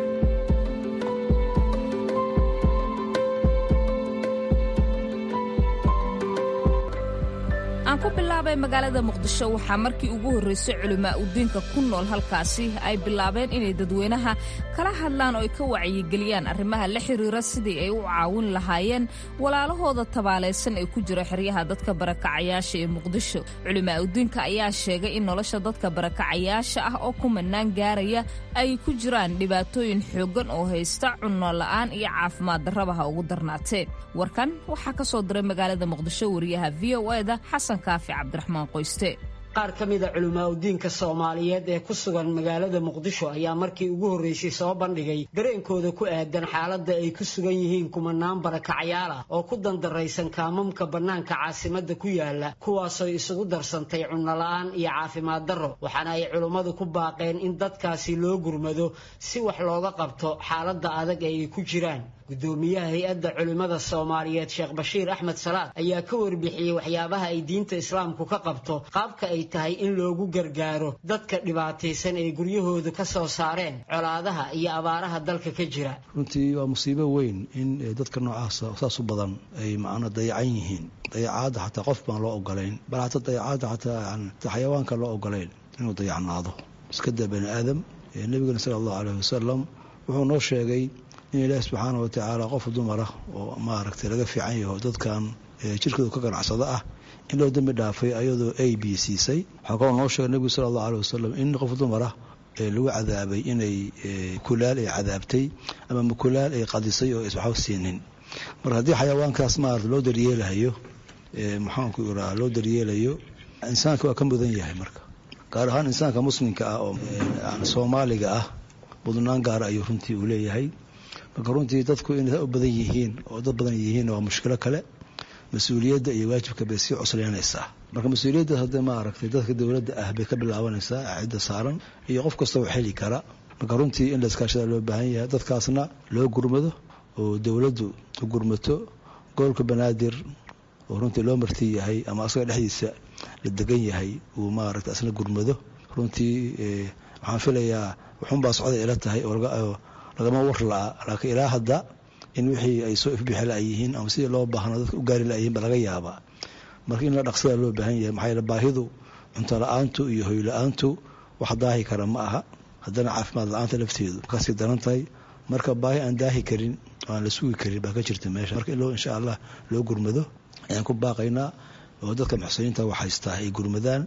aan ku bilaabay magaalada muqdisho waxaa markii ugu horreysay culimaa udiinka ku nool halkaasi ay bilaabeen inay dadweynaha kala hadlaan oo ay ka wacyigeliyaan arrimaha la xiriira sidii ay u caawin lahaayeen walaalahooda tabaalaysan ee ku jira xeryaha dadka barakacayaasha ee muqdisho culimaa udiinka ayaa sheegay in nolosha dadka barakacayaasha ah oo kumanaan gaaraya ay ku jiraan dhibaatooyin xooggan oo haysta cunno la'aan iyo caafimaad darrabaha ugu darnaatee warkan waxaa ka soo diray magaalada muqdisho wariyaha v o eda xasan kaafi cabdiraxmaan qoyste qaar ka mid a culimaa udiinka soomaaliyeed ee ku sugan magaalada muqdisho ayaa markii ugu horreysay soo bandhigay dareenkooda ku aadan xaaladda ay ku sugan yihiin kumanaan barakacyaal ah oo ku dandaraysan kaamamka bannaanka caasimadda ku yaala kuwaasoo isugu darsantay cunnola'aan iyo caafimaad darro waxaana ay culimmadu ku baaqeen in dadkaasi loo gurmado si wax looga qabto xaaladda adag ee ay ku jiraan gudoomiyaha hay-adda culimmada soomaaliyeed sheekh bashiir axmed salaad ayaa ka warbixiyey waxyaabaha ay diinta islaamku ka qabto qaabka ay tahay in loogu gargaaro dadka dhibaataysan ee guryahooda ka soo saareen colaadaha iyo abaaraha dalka ka jira runtii waa musiibo weyn in dadka noocaasa saas u badan ay macna dayacan yihiin dayacaadda xataa qof baan loo ogolayn bal hataa dayacaadda xataa xayawaanka loo ogolayn inuu dayacnaado iskadaa bani aadam nebigana sala allahu aleyh wasalam wuxuu noo sheegay in ilaahi subxaana watacaala qof dumara oo maaragtay laga fiican yaho dadkan jirkooda ka ganacsada ah in loo dembi dhaafay ayadoo a b siisay waxaa kaloo noo sheegay nebigu sala allahu aleh wasalam in qof dumara lagu cadaabay inay kulaal ay cadaabtay ama makulaal ay qadisay oo iswaxba siinin marka haddii xayawaankaas maarata loo daryeelahayo maxaanku iraa loo daryeelayo insaanka waa ka mudan yahay marka gaar ahaan insaanka muslimka ah oo soomaaliga ah mudnaan gaara ayuu runtii uu leeyahay marka runtii dadku inay u badan yihiin oo dad badan yihiin waa mushkilo kale mas-uuliyadda iyo waajibka bay sii cusleynaysaa marka mas-uuliyadda hadda maaragtay dadka dowladda ah bay ka bilaabanaysaa cidda saaran iyo qof kasta oo xeli kara marka runtii in layskaashada loo baahan yahay dadkaasna loo gurmado oo dowladdu u gurmato gobolka banaadir oo runtii loo marti yahay ama asaga dhexdiisa la degan yahay uu maaragtay asna gurmado runtii waxaan filayaa waxunbaa socday ila tahay oo lagama war la-a laakiin ilaa hadda in wixii ay soo ifbixi la-yihiin ama sidii loo baahno dadka u gaari la-yihiin ba laga yaabaa marka in la dhaqsada loo baahan yahay maxaa yeele baahidu cunto la-aantu iyo hoy la-aantu wax daahi kara ma aha haddana caafimaad la-aanta lafteedu kasii daran tahay marka baahi aan daahi karin oo aan la sugi karin baa ka jirta meesha marka in loo insha allah loo gurmado ayaan ku baaqaynaa oo dadka muxsiniinta wax haystaa ay gurmadaan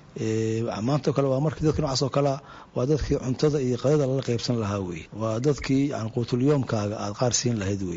maanta kale waa markii dadka noocaas oo kalea waa dadkii cuntada iyo qadada lala qaybsan lahaa weye waa dadkii yani quutulyoomkaaga aad qaar siin lahayd weye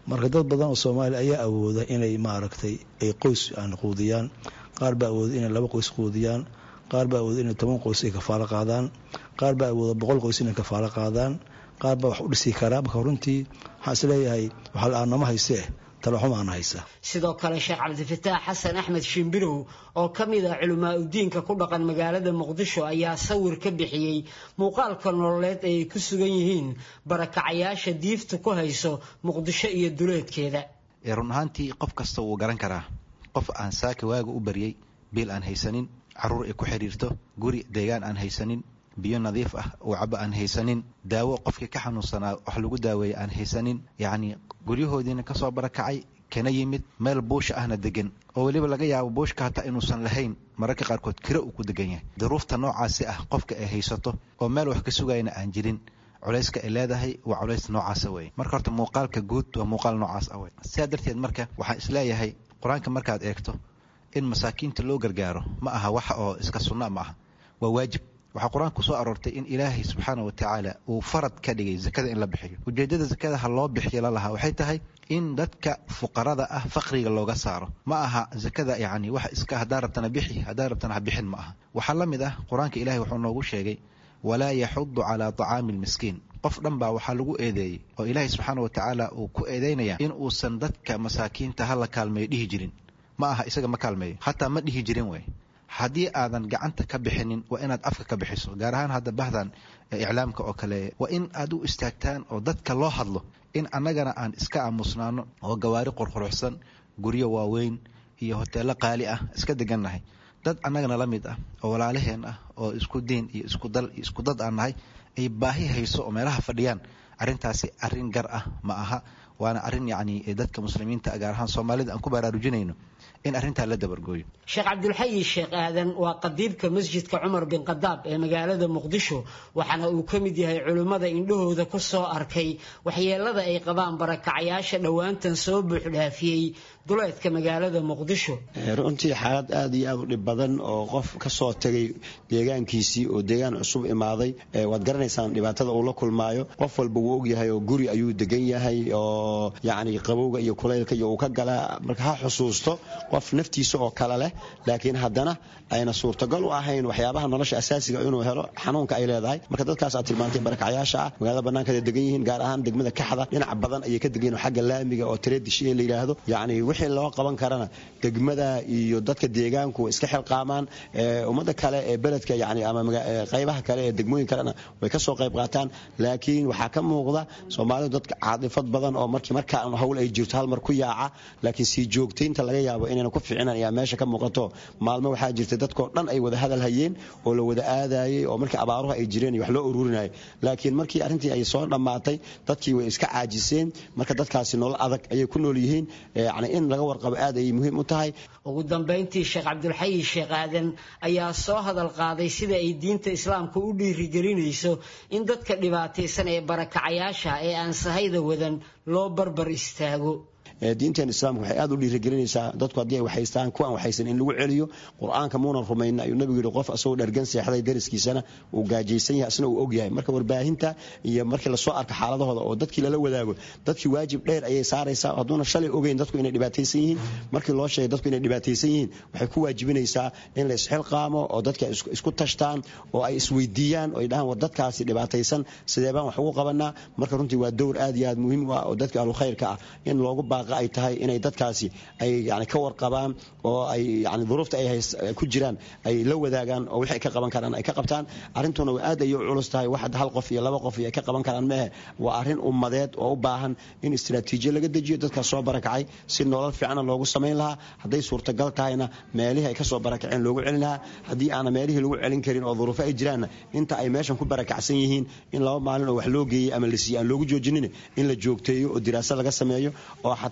marka dad badan oo soomaaliya ayaa awooda inay maaragtay ay qoys aan quudiyaan qaar baa awooda inay laba qoys quudiyaan qaar baa awooda inay toban qoys ay kafaalo qaadaan qaar baa awooda boqol qoys inay kafaalo qaadaan qaar baa wax u dhisi karaa marka runtii waxaan isleeyahay waxa la-aanama haysee talaxumaana haysa sidoo kale sheekh cabdifataax xasan axmed shimbirow oo ka mid ah culimaa udiinka ku dhaqan magaalada muqdisho ayaa sawir ka bixiyey muuqaalka nololeed ee ay ku sugan yihiin barakacayaasha diifta ku hayso muqdisho iyo duleedkeeda run ahaantii qof kasta wuu garan karaa qof aan saaka waaga u baryey biil aan haysanin caruur ay ku xidhiirto guri deegaan aan haysanin biyo nadiif ah uu cabo aan haysanin daawo qofkii ka xanuunsanaa wax lagu daaweeyey aan haysanin yacni guryahoodiina kasoo barakacay kana yimid meel buusha ahna degan oo weliba laga yaabo buushka hataa inuusan lahayn mararka qaarkood kiro uu ku degan yahay duruufta noocaasi ah qofka ay haysato oo meel wax ka sugayna aan jirin culayska ay leedahay waa culays noocaasa wey marka horta muuqaalka guud waa muuqaal noocaas ah wey sidaa darteed marka waxaan isleeyahay qur-aanka markaad eegto in masaakiinta loo gargaaro ma aha wax oo iska sunna ma aha waa waajib waxaa qur-aanku soo aroortay in ilaahay subxaana wa tacaala uu farad ka dhigay zakada in la bixiyo ujeeddada zakada ha loo bixiyo lalahaa waxay tahay in dadka fuqarada ah faqriga looga saaro ma aha zakada yacni wax iska haddaa rabtana bixi haddaa rabtana ha bixin ma aha waxaa la mid ah qur-aanka ilahay wuxuu noogu sheegay walaa yaxudu calaa tacaami lmiskiin qof dhan baa waxaa lagu eedeeyey oo ilaahay subxaana wa tacaala uu ku eedeynaya in uusan dadka masaakiinta hala kaalmeeyo dhihi jirin ma aha isaga ma kaalmeeyo hataa ma dhihi jirin wey haddii aadan gacanta ka bixinin waa inaad afka ka bixiso gaar ahaan hadda bahdan iclaamka oo kale waa in aad u istaagtaan oo dadka loo hadlo in annagana aan iska aamusnaano oo gawaari qurquruxsan guryo waaweyn iyo hoteello qaali ah iska degannahay dad annagana la mid ah oo walaalaheen ah oo isku diin iyo isku dal iyo isku dad aan nahay ay baahi hayso oo meelaha fadhiyaan arrintaasi arrin gar ah ma aha waana arrin yacni dadka muslimiinta gaar ahaan soomaalida aan ku baraarujinayno in arrintaa la dabargooyo sheekh cabdulxayi sheekh aadan waa qadiibka masjidka cumar bin khadaab ee magaalada muqdisho waxaana uu ka mid yahay culimmada indhahooda ku soo arkay waxyeelada ay qabaan barakacayaasha dhowaantan soo buuxdhaafiyey duleedka magaalada muqdisho runtii xaalad aad iyo aad u dhib badan oo qof ka soo tegay deegaankiisii oo deegaan cusub imaaday waad garanaysaan dhibaatada uu la kulmaayo qof walba wuu ogyahay oo guri ayuu degan yahay oo yacni qabowga iyo kulaylka iyo uu ka galaa marka ha xusuusto qof naftiisa oo kale leh laakiin haddana ayna suurtagal u ahayn waxyaabaha nolosha asaasiga inuu helo xanuunka ay leedahay marka dadkaas aad tilmaantay barakacyaasha ah magaalada bannaankeeda degan yihiin gaar ahaan degmada kaxda dhinac badan ayay ka degan yihin xagga laamiga oo tredish ee la yidhaahdo yacni wixii loo qaban karana degmada iyo dadka deegaanku way iska xilqaamaan ummadda kale ee beledka yani ama qaybaha kale ee degmooyin kalena way ka soo qayb qaataan laakiin waxaa ka muuqda soomaalidu dadka caadifad badan oo markii markaa hawl ay jirto hal mar ku yaaca laakiin sii joogtaynta laga yaabo inayna ku ficinan ayaa meesha ka muuqato maalmo waxaa jirta dadkoo dhan ay wada hadal hayeen oo la wada aadayey oo markii abaaruhu ay jireen wax loo ururinayay laakiin markii arrintii ay soo dhammaatay dadkii way iska caajiseen marka dadkaasi nolol adag ayay ku nool yihiin yani in laga warqabo aad ayay muhiim u tahay ugu dambayntii sheekh cabdulxayi sheekh aadan ayaa soo hadal qaaday sida ay diinta islaamka u dhiirigelinayso in dadka dhibaataysan ee barakacayaasha ee aan sahayda wadan loo barbar istaago diinteen islaamka waxay aad u dhiirigelinaysaa dadku haddii ay waxaystaan kuwaan waxaysan in lagu celiyo qur-aanka muunan rumayna ayuu nabigu yidhi qof asagoo dhargan seexday dariskiisana uu gaajaysan yahay asna uu og yahay marka warbaahinta iyo markii lasoo arko xaaladahooda oo dadkii lala wadaago dadkii waajib dheer ayay saaraysaa hadduuna shalay ogeyn dadku inay dhibaataysan yihiin markii loo sheegay dadku inay dhibaataysan yihiin waxay ku waajibinaysaa in la isxilqaamo oo dadka isku tashtaan oo ay isweydiiyaan oo ay dhahaan war dadkaasi dhibaataysan sidee baan wax ugu qabanaa marka runtii waa dowr aad iyo aad muhiim u ah oo dadka ahlukhayrka ah in loogu baaqa ay tahay inay dadkaasi ay yani ka warqabaan oo ay yani duruufta ay ku jiraan ay la wadaagaan oo wixii ay ka qaban karaan ay ka qabtaan arrintuna aad ayay u culus tahay wax hal qof iyo laba qof iyo ay ka qaban karaan mehe waa arrin ummadeed oo u baahan in istiraatiijiya laga dejiyo dadkaas soo barakacay si nolol fiicana loogu samayn lahaa hadday suurtagal tahayna meelihii ay ka soo barakaceen loogu celin lahaa haddii aana meelihii lagu celin karin oo duruufo ay jiraanna inta ay meeshan ku barakacsan yihiin in laba maalin oo wax loo geeyey ama la siiyey aan loogu joojinin in la joogteeyo oo diraasa laga sameeyo oo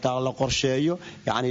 xataa la qorsheeyo yacni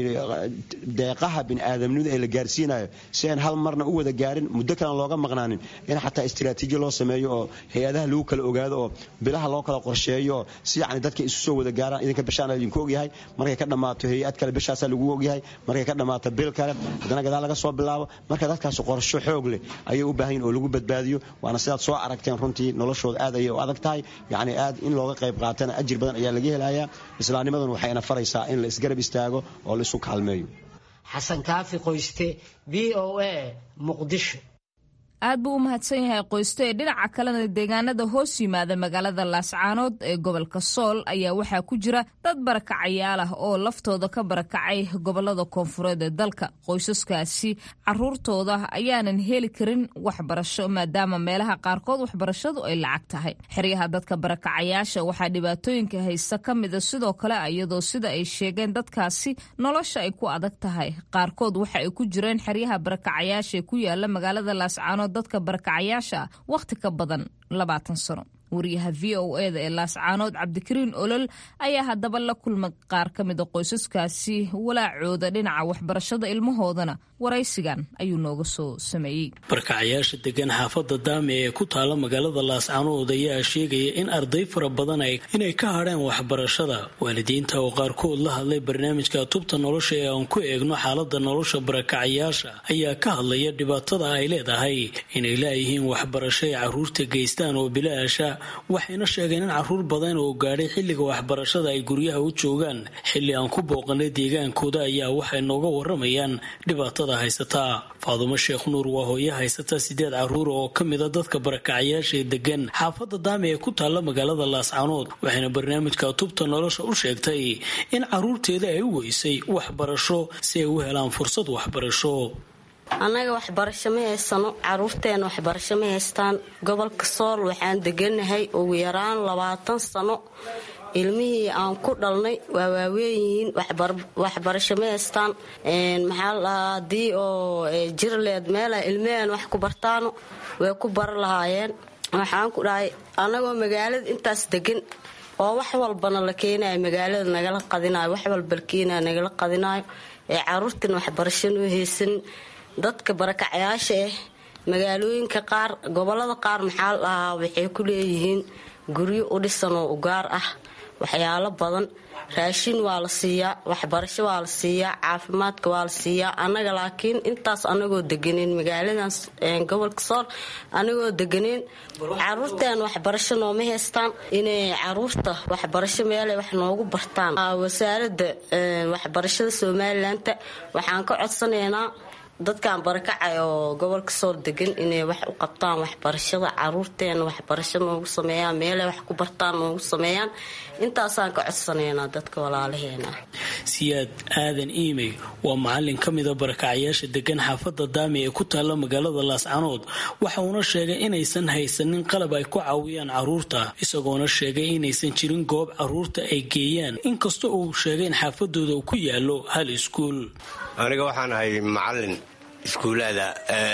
deeqaha bini'aadamnimada ee la gaarsiinayo si aan hal marna u wada gaarin muddo kalen looga maqnaanin in xataa istiraatiijiya loo sameeyo oo hay-adaha lagu kala ogaado oo bilaha loo kala qorsheeyo oo si yacni dadka isu soo wada gaaraan idinka bishaan idinku ogyahay markay ka dhammaato hay-ad kale bishaasaa lagu ogyahay markay ka dhammaato bil kale haddana gadaal laga soo bilaabo marka dadkaas qorsho xoog leh ayay u baahan yihin oo lagu badbaadiyo waana sidaad soo aragteen runtii noloshooda aad ayay u adag tahay yacni aad in looga qayb qaatana ajir badan ayaa laga helayaa islaamnimaduna waxayna faraysaa in la isgarab istaago oo la isu kaalmeeyo xasan kaafi qoyste b o a muqdisho aad buu u mahadsan yahay qoysto ee dhinaca kalena deegaanada hoos yimaada magaalada laascaanood ee gobolka sool ayaa waxaa ku jira dad barakacayaal ah oo laftooda ka barakacay gobolada koonfureed ee dalka qoysaskaasi caruurtooda ayaanan heli karin waxbarasho maadaama meelaha qaarkood waxbarashadu ay lacag tahay xeryaha dadka barakacayaasha waxaa dhibaatooyinka haysta ka mida sidoo kale iyadoo sida ay sheegeen dadkaasi nolosha ay ku adag tahay qaarkood waxa ay ku jireen xeryaha barakacayaasha ee ku yaala magaalada laascaanood dadka barakacayaasha ah wakhti ka badan labaatan sano wariyaha v o eda ee laascaanood cabdikariin olol ayaa haddaba la kulmay qaar ka mida qoysaskaasi walaacooda dhinaca waxbarashada ilmahoodana waraysigan ayuu nooga soo sameeyey barkacayaasha degan xaafadda daame ee ku taala magaalada laascaanood ayaa sheegaya in arday fara badan inay ka hadheen waxbarashada waalidiinta oo qaarkood la hadlay barnaamijka tubta nolosha ee aan ku eegno xaalada nolosha barakacayaasha ayaa ka hadlaya dhibaatada ay leedahay inay laayihiin waxbarasho ay caruurta geystaan oo bilaasha waxayna sheegeen in caruur badan oo gaadhay xilliga waxbarashada ay guryaha u joogaan xilli aan ku booqanay deegaankooda ayaa waxay nooga waramayaan dhibaatada haysataa faadumo sheekh nuur waa hooyo haysata sideed caruur oo ka mida dadka barakacayaasha ee degan xaafadda daame ee ku taalla magaalada laascaanood waxayna barnaamijka tubta nolosha u sheegtay in caruurteeda ay u weysay waxbarasho si ay u helaan fursad waxbarasho annaga waxbarasho ma haysano caruurteena waxbarasho ma haystaan gobolka sool waxaan deganahay ugu yaraan labaatan sano ilmihii aan ku dhalnay waa waaweynyihiin waxbarasho ma haystaan maxaa ladhahaa haddii oo jirleed meelaha ilmaheen wax ku bartaano way ku bara lahaayeen waxaan ku dhahay annagoo magaalada intaas degan oo wax walbana la keenayo magaalada nagala qadinayo wax walba la keenayo nagala qadinayo ee caruurtan waxbarasho noo haysanin dadka barakacayaasha ah magaalooyinka qaar gobolada qaar maxaa la dhahaa waxay ku leeyihiin guryo u dhisan oo ugaar ah waxyaalo badan raashin waa la siiyaa waxbarasho waa la siiyaa caafimaadka waa la siiyaa annaga laakiin intaas anagoo deganeen magaaladan gobolka sool anagoo deganeen caruurteen waxbarasho nooma haystaan inay caruurta waxbarasho meelay wax noogu bartaan wasaarada waxbarashada somalilanka waxaan ka codsanaynaa dadkan barakacay oo gobolka sool degan inay wax u qabtaan waxbarashada caruurteena waxbarasho noogu sameeyaan meelay wax ku bartaan noogu sameeyaan intaasaan ka codsanaynaa dadka walaalaheena siyaad aadan iimey waa macalin ka mida barakacayaasha degan xaafadda daami ee ku taalla magaalada laascanood waxa uuna sheegay inaysan haysanin qalab ay ku caawiyaan caruurta isagoona sheegay inaysan jirin goob caruurta ay geeyaan inkasta uu sheegay in xaafadooda uu ku yaalo hal iskuul aniga waxaan ahay macalin iskuulaada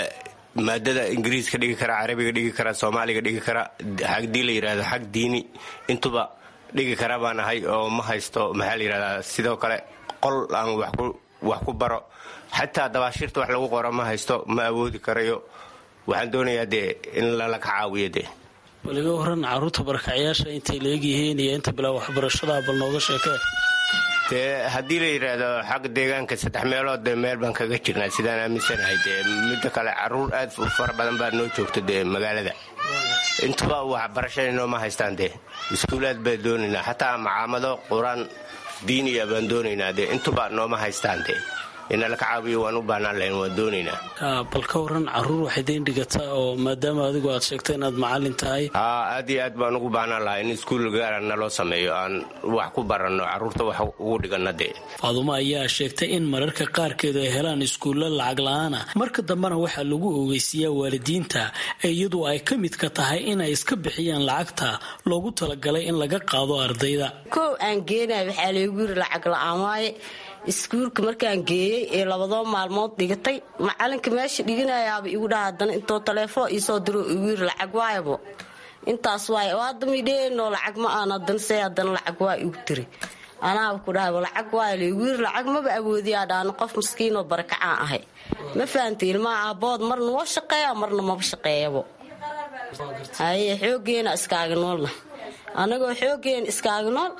maadada ingiriiska dhigi kara carabiga dhigi kara soomaaliga dhigi kara hadii la yidhahdo xag diini intuba dhigi kara baan ahay oo ma haysto maxaa la yidhahdaa sidoo kale qol aan wax ku baro xataa dabaashiirta wax lagu qoro ma haysto ma awoodi karayo waxaan doonayaa dee in lala ka caawiyo dee baliga waran caruurta barakacyaasha intay leegyihiin iyo inta bilaa waxbarashada bal nooga sheekee dee haddii la yidhaahdo xagga deegaanka saddex meelood dee meel baan kaga jirnaa sidaan aaminsanahay dee midda kale caruur aad u fara badan baa noo joogta dee magaalada intuba waxbarashada nooma haystaan dee iskuulaad baan doonaynaa xataa macaamado qur-aan diiniya baan doonaynaa dee intuba nooma haystaan dee inala ka caawiyo waan u baahnaan lahayn waan doonaynaa bal ka waran caruur waxay dayn dhigataa oo maadaama adigu aad sheegtay inaad macalin tahay haa aad iyo aad baan ugu baahnaan lahaa in iskuul gaara naloo sameeyo aan wax ku baranno caruurta wax ugu dhiganna dee faadumo ayaa sheegtay in mararka qaarkeedu ay helaan iskuulla lacag la-aana marka dambena waxaa lagu ogeysiiyaa waalidiinta iyadu ay ka midka tahay inay iska bixiyaan lacagta loogu talagalay in laga qaado ardayda kow aan geenay waxaa laygu yiri lacag la-aan waaye iskuulka markaan geeyey ee labadoo maalmood dhigatay macalinka meesha dhiganayaaba igu dhaha hadana intoo taleefon iisoo diro igu yiri lacag waayabo intaas waay hadda midheenoo lacag ma aan hadana see haddana lacag waa igu tiri anaaba ku dhahay lacag waay laygu yiri lacag maba awoodiyaa dhaano qof maskiinoo barakacaan ahay ma fahantay ilmaha aabood marna waa shaqeeya marna maba shaqeeyabo haye xoogeena iskaaga noolna annagoo xoogeena iskaaga nool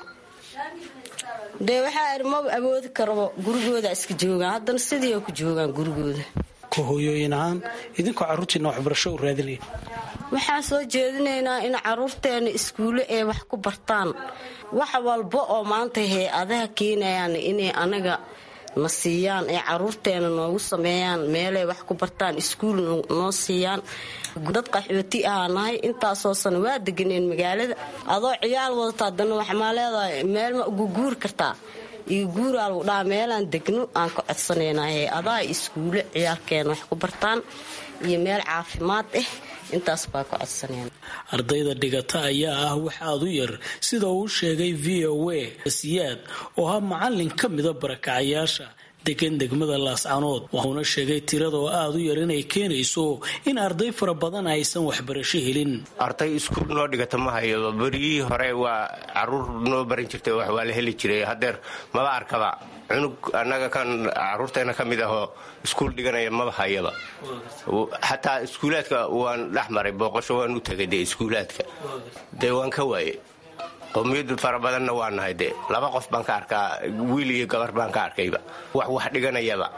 dee waxaa iri maba awoodi karabo gurigooda iska joogaan haddana sidii ku joogaan gurigooda ka hooyooyin ahaan idinkoo carruurtiina waxbarasho u raadinaya waxaan soo jeedinaynaa in caruurteena iskuulle ay wax ku bartaan wax walba oo maanta hay-adaha keenayaan inay anaga na siiyaan ee caruurteena noogu sameeyaan meelay wax ku bartaan iskuul noo siiyaan dad qaxooti ahaa nahay intaasoo sana waa deganeen magaalada adoo ciyaal wadata haddana waxmaa leedahay meel ma ugu guuri kartaa iyo guuraa lagu dhaha meelaan degno aan ka codsanaynaa hay-adaha iskuulle ciyaalkeena wax ku bartaan iyo meel caafimaad ah intaas baa ka codsanayna ardayda dhigata ayaa ah wax aada u yar sida uu sheegay v o a siyaad oo ah macalin ka mida barakacayaasha degan degmada laascanood wuxuuna sheegay tirada oo aada u yar inay keenayso in arday fara badan aysan waxbarasho helin arday iskuul noo dhigata ma hayo beriyihii hore waa caruur noo baran jirtay wax waa la heli jiray hadeer maba arkaba cunug annaga kan caruurteena ka mid ahoo iskuul dhiganaya maba hayaba xataa iskuulaadka waan dhex maray booqasho waan u tegay dee iskuulaadka dee waan ka waaye qowmiyadu fara badanna waa nahay dee laba qof baan ka arkaa wiil iyo gabar baan ka arkayba wax wax dhiganayaba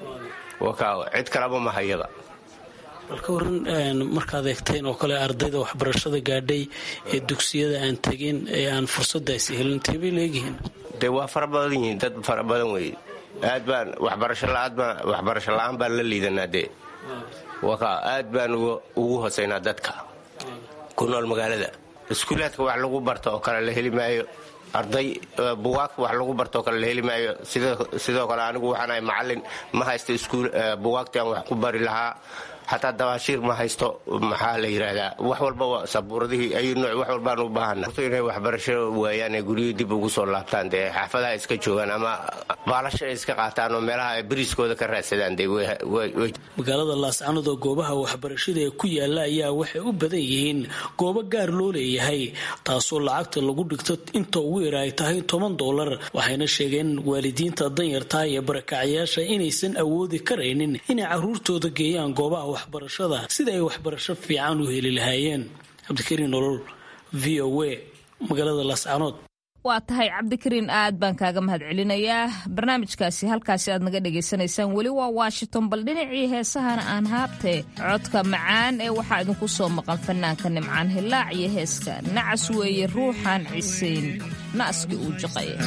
cid kalaba ma hayaba bal ka waran markaad eegteen oo kale ardayda waxbarashada gaadhay ee dugsiyada aan tegin ee aan fursadaasi helin teebay leegyihiin dee waa fara badan yihiin dad fara badan wey aad baan waxbarasho la-aan baan la liidanaa dee aad baan ugu hosaynaa dadka ku nool magaalada iskuulaadka wax lagu barto oo kale la heli maayo arday buwaagta wax lagu barto oo kale la heli maayo sidoo kale anigu waxaanahay macalin ma haysto buwaagtii aan wax ku bari lahaa xataa dabaashiir ma haysto maxaa la yidhaahdaa wax walba sabuuradihii ay nooc wax walbaan u baahana inay waxbarasho waayaan ee guryihii dib ugu soo laabtaan dee xaafadaha iska joogaan ama baalasho ay iska qaataan oo meelaha ay beriiskooda ka raadsadaan dee magaalada laascanood oo goobaha waxbarashada ee ku yaala ayaa waxay u badan yihiin goobo gaar loo leeyahay taasoo lacagta lagu dhigto inta ugu yara ay tahay toban doolar waxayna sheegeen waalidiinta danyartaa iyo barakacayaasha inaysan awoodi karaynin inay caruurtooda geeyaan goobaha waxbarashada sida ay waxbarasho fiican u heli lahaayeen cabdikariin nolol v o a magaalada laascanood waa tahay cabdikariin aad baan kaaga mahad celinayaa barnaamijkaasi halkaasi aad naga dhagaysanaysaan weli waa washington bal dhinacii heesahana aan haabtee codka macaan ee waxaa idinku soo maqan fanaanka nimcaan hilaac iyo heeska nacas weeye ruuxaan cisayn na'skii uu jaqaya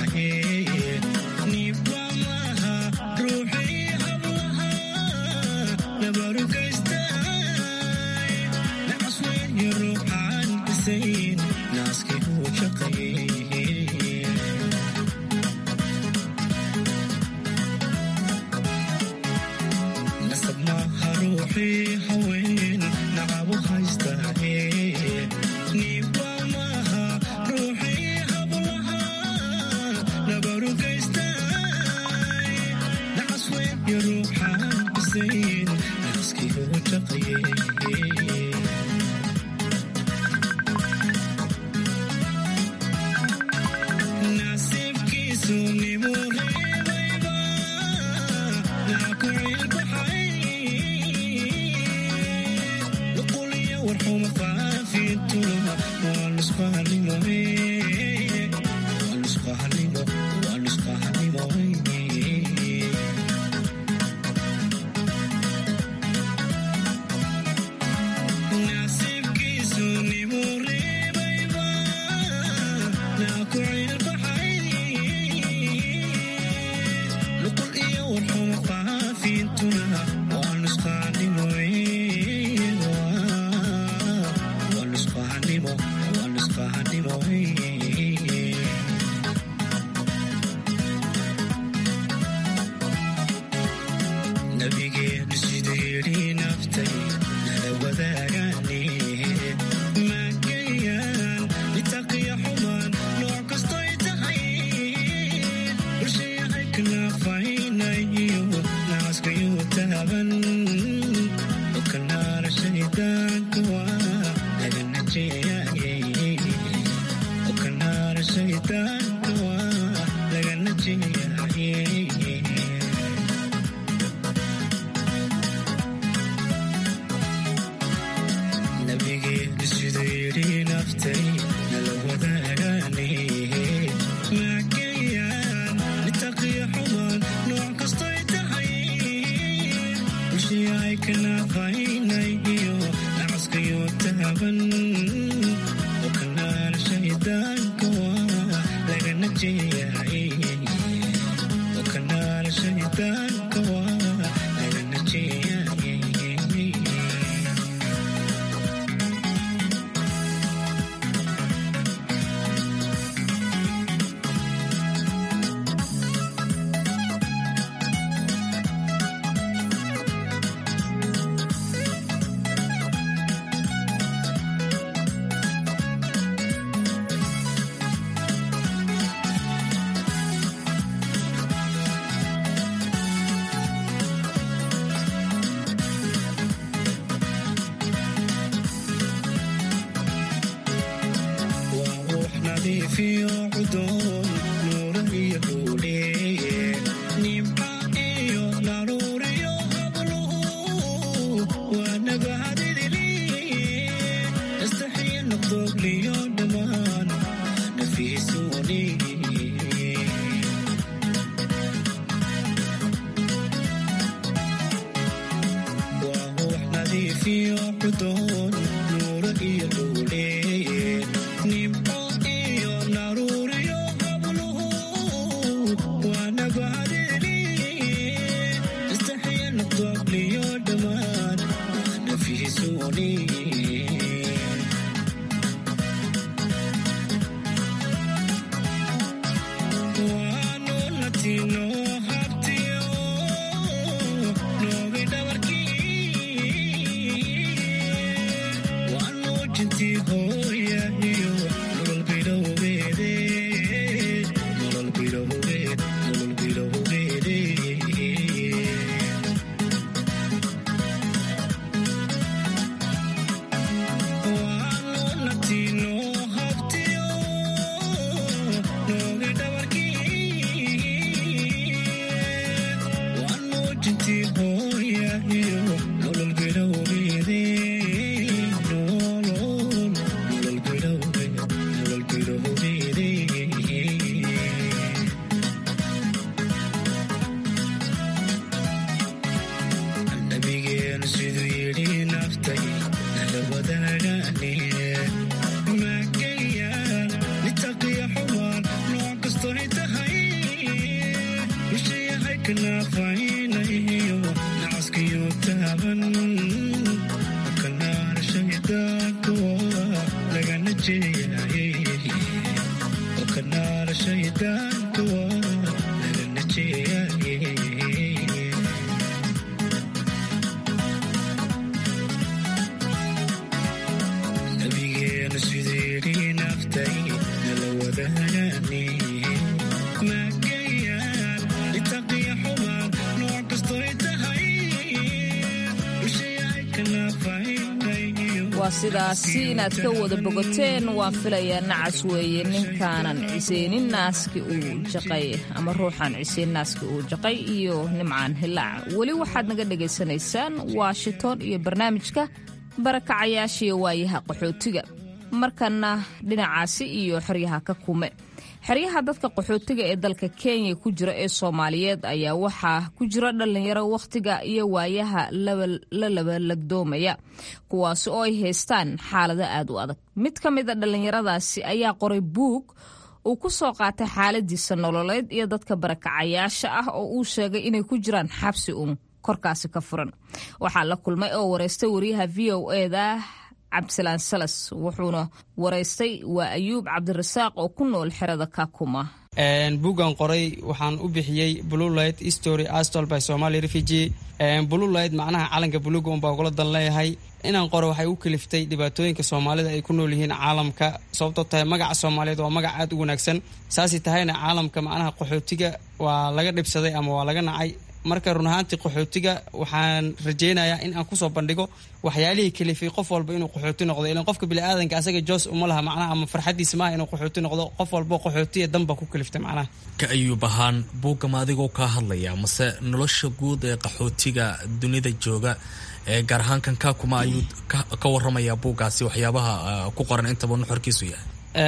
Itaqiya xumaan nooc kastoy waa sidaasi inaad ka wada bogoteen waan filayaa nacas weeye ninkaanan ciseynin naaski uu jaqay ama ruuxan ciseen naaski uu jaqay iyo nimcaan hilaac weli waxaad naga dhagaysanaysaan washington iyo barnaamijka barakacayaashiiyo waayaha qaxootiga markana dhinacaasi iyo xeryaha ka kume xeryaha dadka qaxootiga ee dalka kenya ku jira ee soomaaliyeed ayaa waxaa ku jira dhallinyaro wakhtiga iyo waayaha la labalagdoomaya kuwaasi oo ay haystaan xaalado aad u adag mid ka mid a dhallinyaradaasi ayaa qoray buug uu ku soo qaatay xaaladiisa nololeed iyo dadka barakacayaasha ah oo uu sheegay inay ku jiraan xabsi uun korkaasi ka furan waxaa la kulmay oo wareystay wariyaha v o eda cabdisalaan salas wuxuuna waraystay waa ayuub cabdirasaaq oo ku nool xerada kakuma buuggan qoray waxaan u bixiyey bluelight story astol by somaly refugee bluelight macnaha calanka buluuga unbaa ugula dan leeyahay inaan qoro waxay u kaliftay dhibaatooyinka soomaalida ay ku nool yihiin caalamka sababtoo tahay magaca soomaaliyeed waa magac aad u wanaagsan saasay tahayna caalamka macnaha qaxootiga waa laga dhibsaday ama waa laga nacay marka run ahaantii qaxootiga waxaan rajaynayaa in aan kusoo bandhigo waxyaalihii kalifay qof walba inuu qaxooti noqdo ilan qofka biniaadanka asaga joos uma laha macnaha ama farxadiisa maaha inuu qaxooti noqdo qof walbo qaxootiya danba ku kaliftay macnaha ka ayuub ahaan buuggama adigoo kaa hadlaya mase nolosha guud ee qaxootiga dunida jooga ee gaar ahaan kan kaakuma ayuu ka waramayaa buuggaasi waxyaabaha ku qoran intaba nuxorkiisu yahay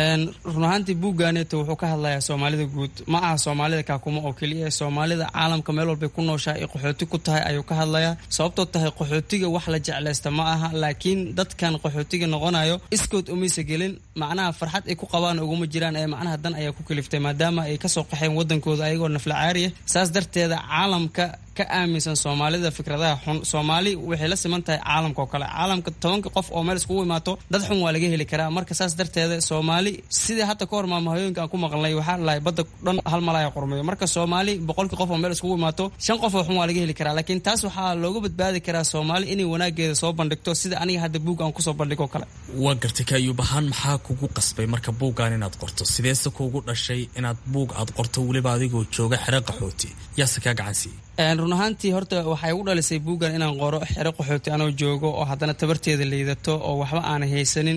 run ahaantii buugganeeto wuxuu ka hadlayaa soomaalida guud ma aha soomaalida kaakuma oo keliya soomaalida caalamka meel walbay ku nooshaa ay qaxooti ku tahay ayuu ka hadlayaa sababtoo tahay qaxootiga wax la jeclaysta ma aha laakiin dadkan qaxootiga noqonayo iskood umaysa gelin macnaha farxad ay ku qabaan uguma jiraan ee macnaha dan ayaa ku kaliftay maadaama ay kasoo qaxeen wadankooda ayagoo nafla caariya saas darteeda caalamka ka aaminsan soomaalida fikradaha xun soomaali waxay la siman tahay caalamka oo kale caalamka tobanka qof oo meel iskugu imaato dad xun waa laga heli karaa marka saas darteeda soomaali sidii hadda ka hor maamahooyinka aan ku maqlnay waxaa lahay badda dhan hal malaya qormeeyo marka soomaali boqolkii qof oo meel iskugu imaato shan qof oo xun waa laga heli karaa laakiin taas waxaa looga badbaadi karaa soomaali inay wanaageeda soo bandhigto sida aniga hadda buug aan kusoo bandhigo kale waa gartay kaayuub ahaan maxaa kugu qasbay marka buuggan inaad qorto sideese kuugu dhashay inaad buug aad qorto weliba adigoo jooga xero qaxooti yaase kaa gacan siiye run ahaantii horta waxay u dhalisay buuggan inaan qoro xero qaxooti anoo joogo oo haddana tabarteeda liidato oo waxba aanay haysanin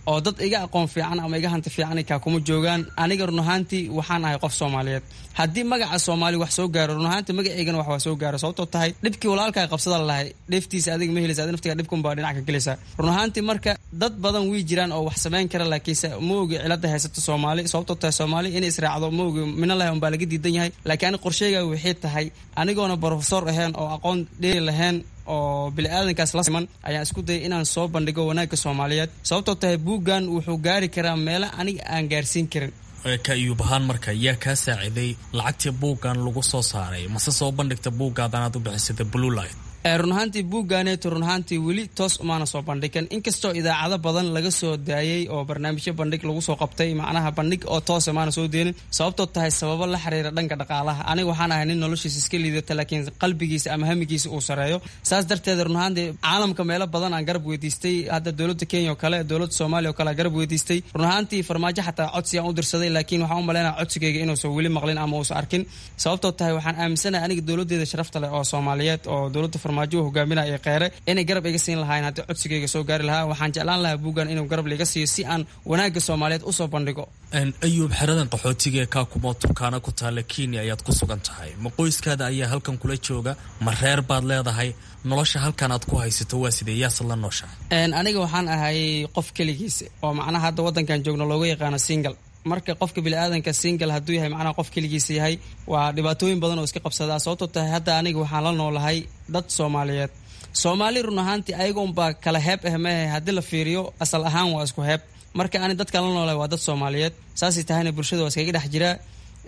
oo dad iga aqoon fiican ama iga hanti fiican kaa kuma joogaan aniga run ahaantii waxaan ahay qof soomaaliyeed haddii magaca soomaali wax soo gaaro run ahaantii magaceygana wax waa soo gaaro sababtoo tahay dhibkii walaalkaa qabsada lahay dheeftiisa adiga ma helaysa adi naftiga dhibkunbaa dhinac ka gelaysaa run ahaantii marka dad badan wii jiraan oo wax samayn kara laakiinse ma ogi cilada haysato soomaali sababtoo tahay soomaali inay israacdo ma ogi mina lahay unbaa laga diidan yahay laakiin ani qorsheyga waxay tahay anigoona brofesor ahayn oo aqoon dheeri lahayn oo bili-aadankaas la siman ayaan isku dayay inaan soo bandhigo wanaagga soomaaliyeed sababtoo tahay buuggan wuxuu gaari karaa meelo aniga aan gaarsiin karin ka iyuub ahaan marka yaa kaa saaciday lacagtii buuggan lagu soo saaray mase soo bandhigta buuggaadan aad u bixisada bluelight run ahaantii buuggaaneeto run ahaantii weli toos umaana soo bandhigan inkastoo idaacado badan laga soo daayey oo barnaamijyo bandhig lagu soo qabtay macnaha bandhig oo toos maana soo deenin sababtoo tahay sababo la xiriira dhanka dhaqaalaha aniga waxaan ahay nin noloshiisa iska liidata laakiin qalbigiisa ama hamigiisa uu sareeyo saas darteed run ahaantii caalamka meelo badan aan garab weydiistay hadda dowladda kenya oo kale dowladda soomaaliya oo kale aan garab weydiistay run ahaantii farmaajo xataa codsi aan u dirsaday laakiin waxaan u malaynaya codsigayga inuusan weli maqlin ama uusan arkin sababtoo tahay waxaan aaminsanahay aniga dowladeeda sharafta leh oo soomaaliyeed oo dowladda farmaajo hogaaminaya qeere inay garab iga siin lahaayeen haddii codsigayga soo gaari lahaa waxaan jeclaan lahaa buuggan inuu garab liiga siiyo si aan wanaagga soomaaliyeed usoo bandhigo ayuub xeradan qaxootiga ee kaakumo turkaana ku taalla kenya ayaad ku sugan tahay ma qoyskaada ayaa halkan kula jooga ma reer baad leedahay nolosha halkan aad ku haysato waa sidee yaasad la nooshahay aniga waxaan ahay qof keligiisa oo macnaha hadda waddankan joogno looga yaqaano single marka qofka biniaadanka single hadduu yahay macnaha qof keligiisa yahay waa dhibaatooyin badan oo iska qabsadaa sababtoo tahay hadda aniga waxaan la noolahay dad soomaaliyeed soomaali run ahaantii ayaga unbaa kala heeb ah mehe haddii la fiiriyo asal ahaan waa isku heeb marka ani dadkan la noolahay waa dad soomaaliyeed saasay tahayna bulshada waa iskaga dhex jiraa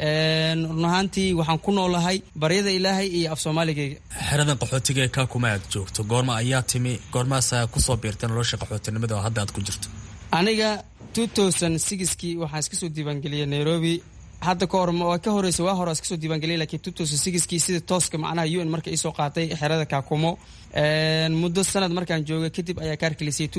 run ahaantii waxaan ku noolahay baryada ilaahay iyo af soomaaligayga xeradan qaxootiga ee kaakuma aad joogto goorma ayaa timi goormaasaa kusoo biirtay nolosha qaxootinimada oo hadda aad ku jirto aniga kii waxaan iska soo diiwaangeliyay nairobi hadda ka hor waa ka horeysa waa hore iska soo diiwaangeliyay laakiin kii sida tooska macnaha un marka iisoo qaatay xerada kaakumo muddo sanad markaan joogay kadib ayaa kaarkilisiyay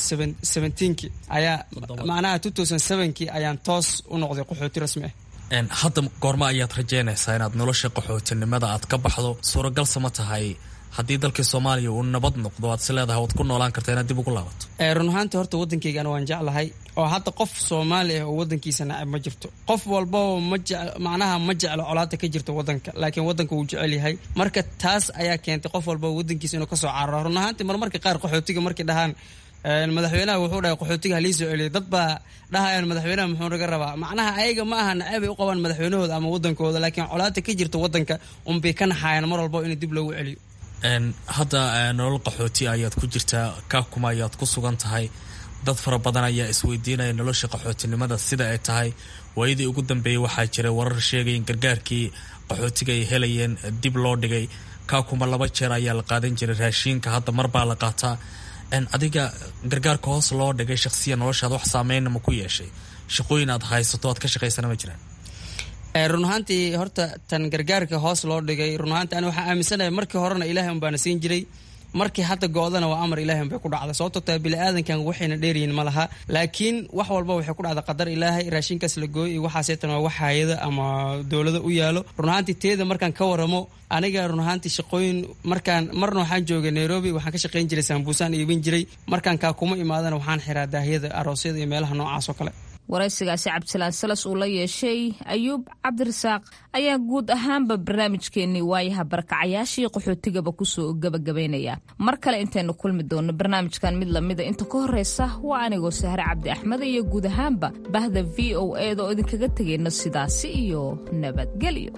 ki ayaa macnaha kii ayaan toos u noqday qaxooti rasmi ah hadda goorma ayaad rajeynaysaa inaad nolosha qaxootinimada aad ka baxdo suuragalsa ma tahay haddii dalkii soomaaliya uu nabad noqdo aad si leedahay waad ku noolaan karta inaad dib ugu laabato run ahaantii horta waddankaygana waan jeclahay oo hadda qof soomaali ah oo waddankiisa nacab ma jirto qof walbao ma macnaha ma jeclo colaada ka jirta waddanka laakiin waddanka wuu jecel yahay marka taas ayaa keentay qof walbao waddankiisa inuu kasoo cararo run ahaantii marmarka qaar qaxootiga markay dhahaan madaxweynaha wuxuu dhahay qaxootiga halii soo celiyo dad baa dhahayaan madaxweynaha muxuu naga rabaa macnaha ayaga ma aha nacabay u qabaan madaxweynahooda ama waddankooda laakiin colaada ka jirta waddanka unbay ka naxaayaan mar walbo in dib loogu celiyo hadda nolol qaxooti ayaad ku jirtaa kaakuma ayaad ku sugan tahay dad fara badan ayaa isweydiinaya nolosha qaxootinimada sida ay tahay waayadii ugu dambeeyey waxaa jiray warar sheegay in gargaarkii qaxootiga ay helayeen dib loo dhigay kaakuma laba jeer ayaa la qaadan jiray raashiinka hadda mar baa la qaataa adiga gargaarka hoos loo dhigay shaqsiya noloshaad wax saameynna ma ku yeeshay shaqooyin aad haysato aad ka shaqaysana ma jiraan run ahaantii horta tan gargaarka hoos loo dhigay run ahaantii ani waxaa aaminsanahay markii horena ilaahay un baana siin jiray markii hadda go-dana waa amar ilaahay un bay ku dhacday sababtoo tahay bili-aadankan waxayna dheeryihin ma laha laakiin wax walba waxay ku dhacda qadar ilaahay raashinkaas la gooy iyo waxaaseetan waa wax hayada ama dowlada u yaalo run ahaantii teeda markaan ka waramo aniga run ahaantii shaqooyin markaan marna waxaan joogay nairobi waxaan ka shaqayn jiray saambuusaan iibin jiray markaan kaa kuma imaadana waxaan xiraa daahyada aroosyada iyo meelaha noocaas oo kale waraysigaasi cabdisalaan salas uu la yeeshay ayuub cabdirasaaq ayaa guud ahaanba barnaamijkeennii waayaha barakacayaashii qaxootigaba kusoo gabagabaynaya mar kale intaynu kulmi doonno barnaamijkan mid lamida inta ka horreysa waa anigoo sahre cabdi axmed iyo guud ahaanba bahda v o eeda oo idinkaga tegayno sidaasi iyo nabadgelyo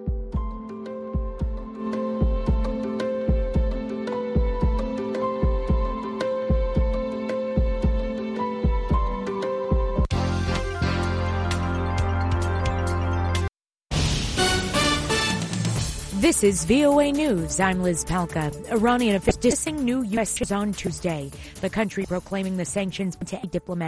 This is VOA News. I'm Liz Palka. Iranian officials dissing new U.S. on Tuesday. The country proclaiming the sanctions to diplomatic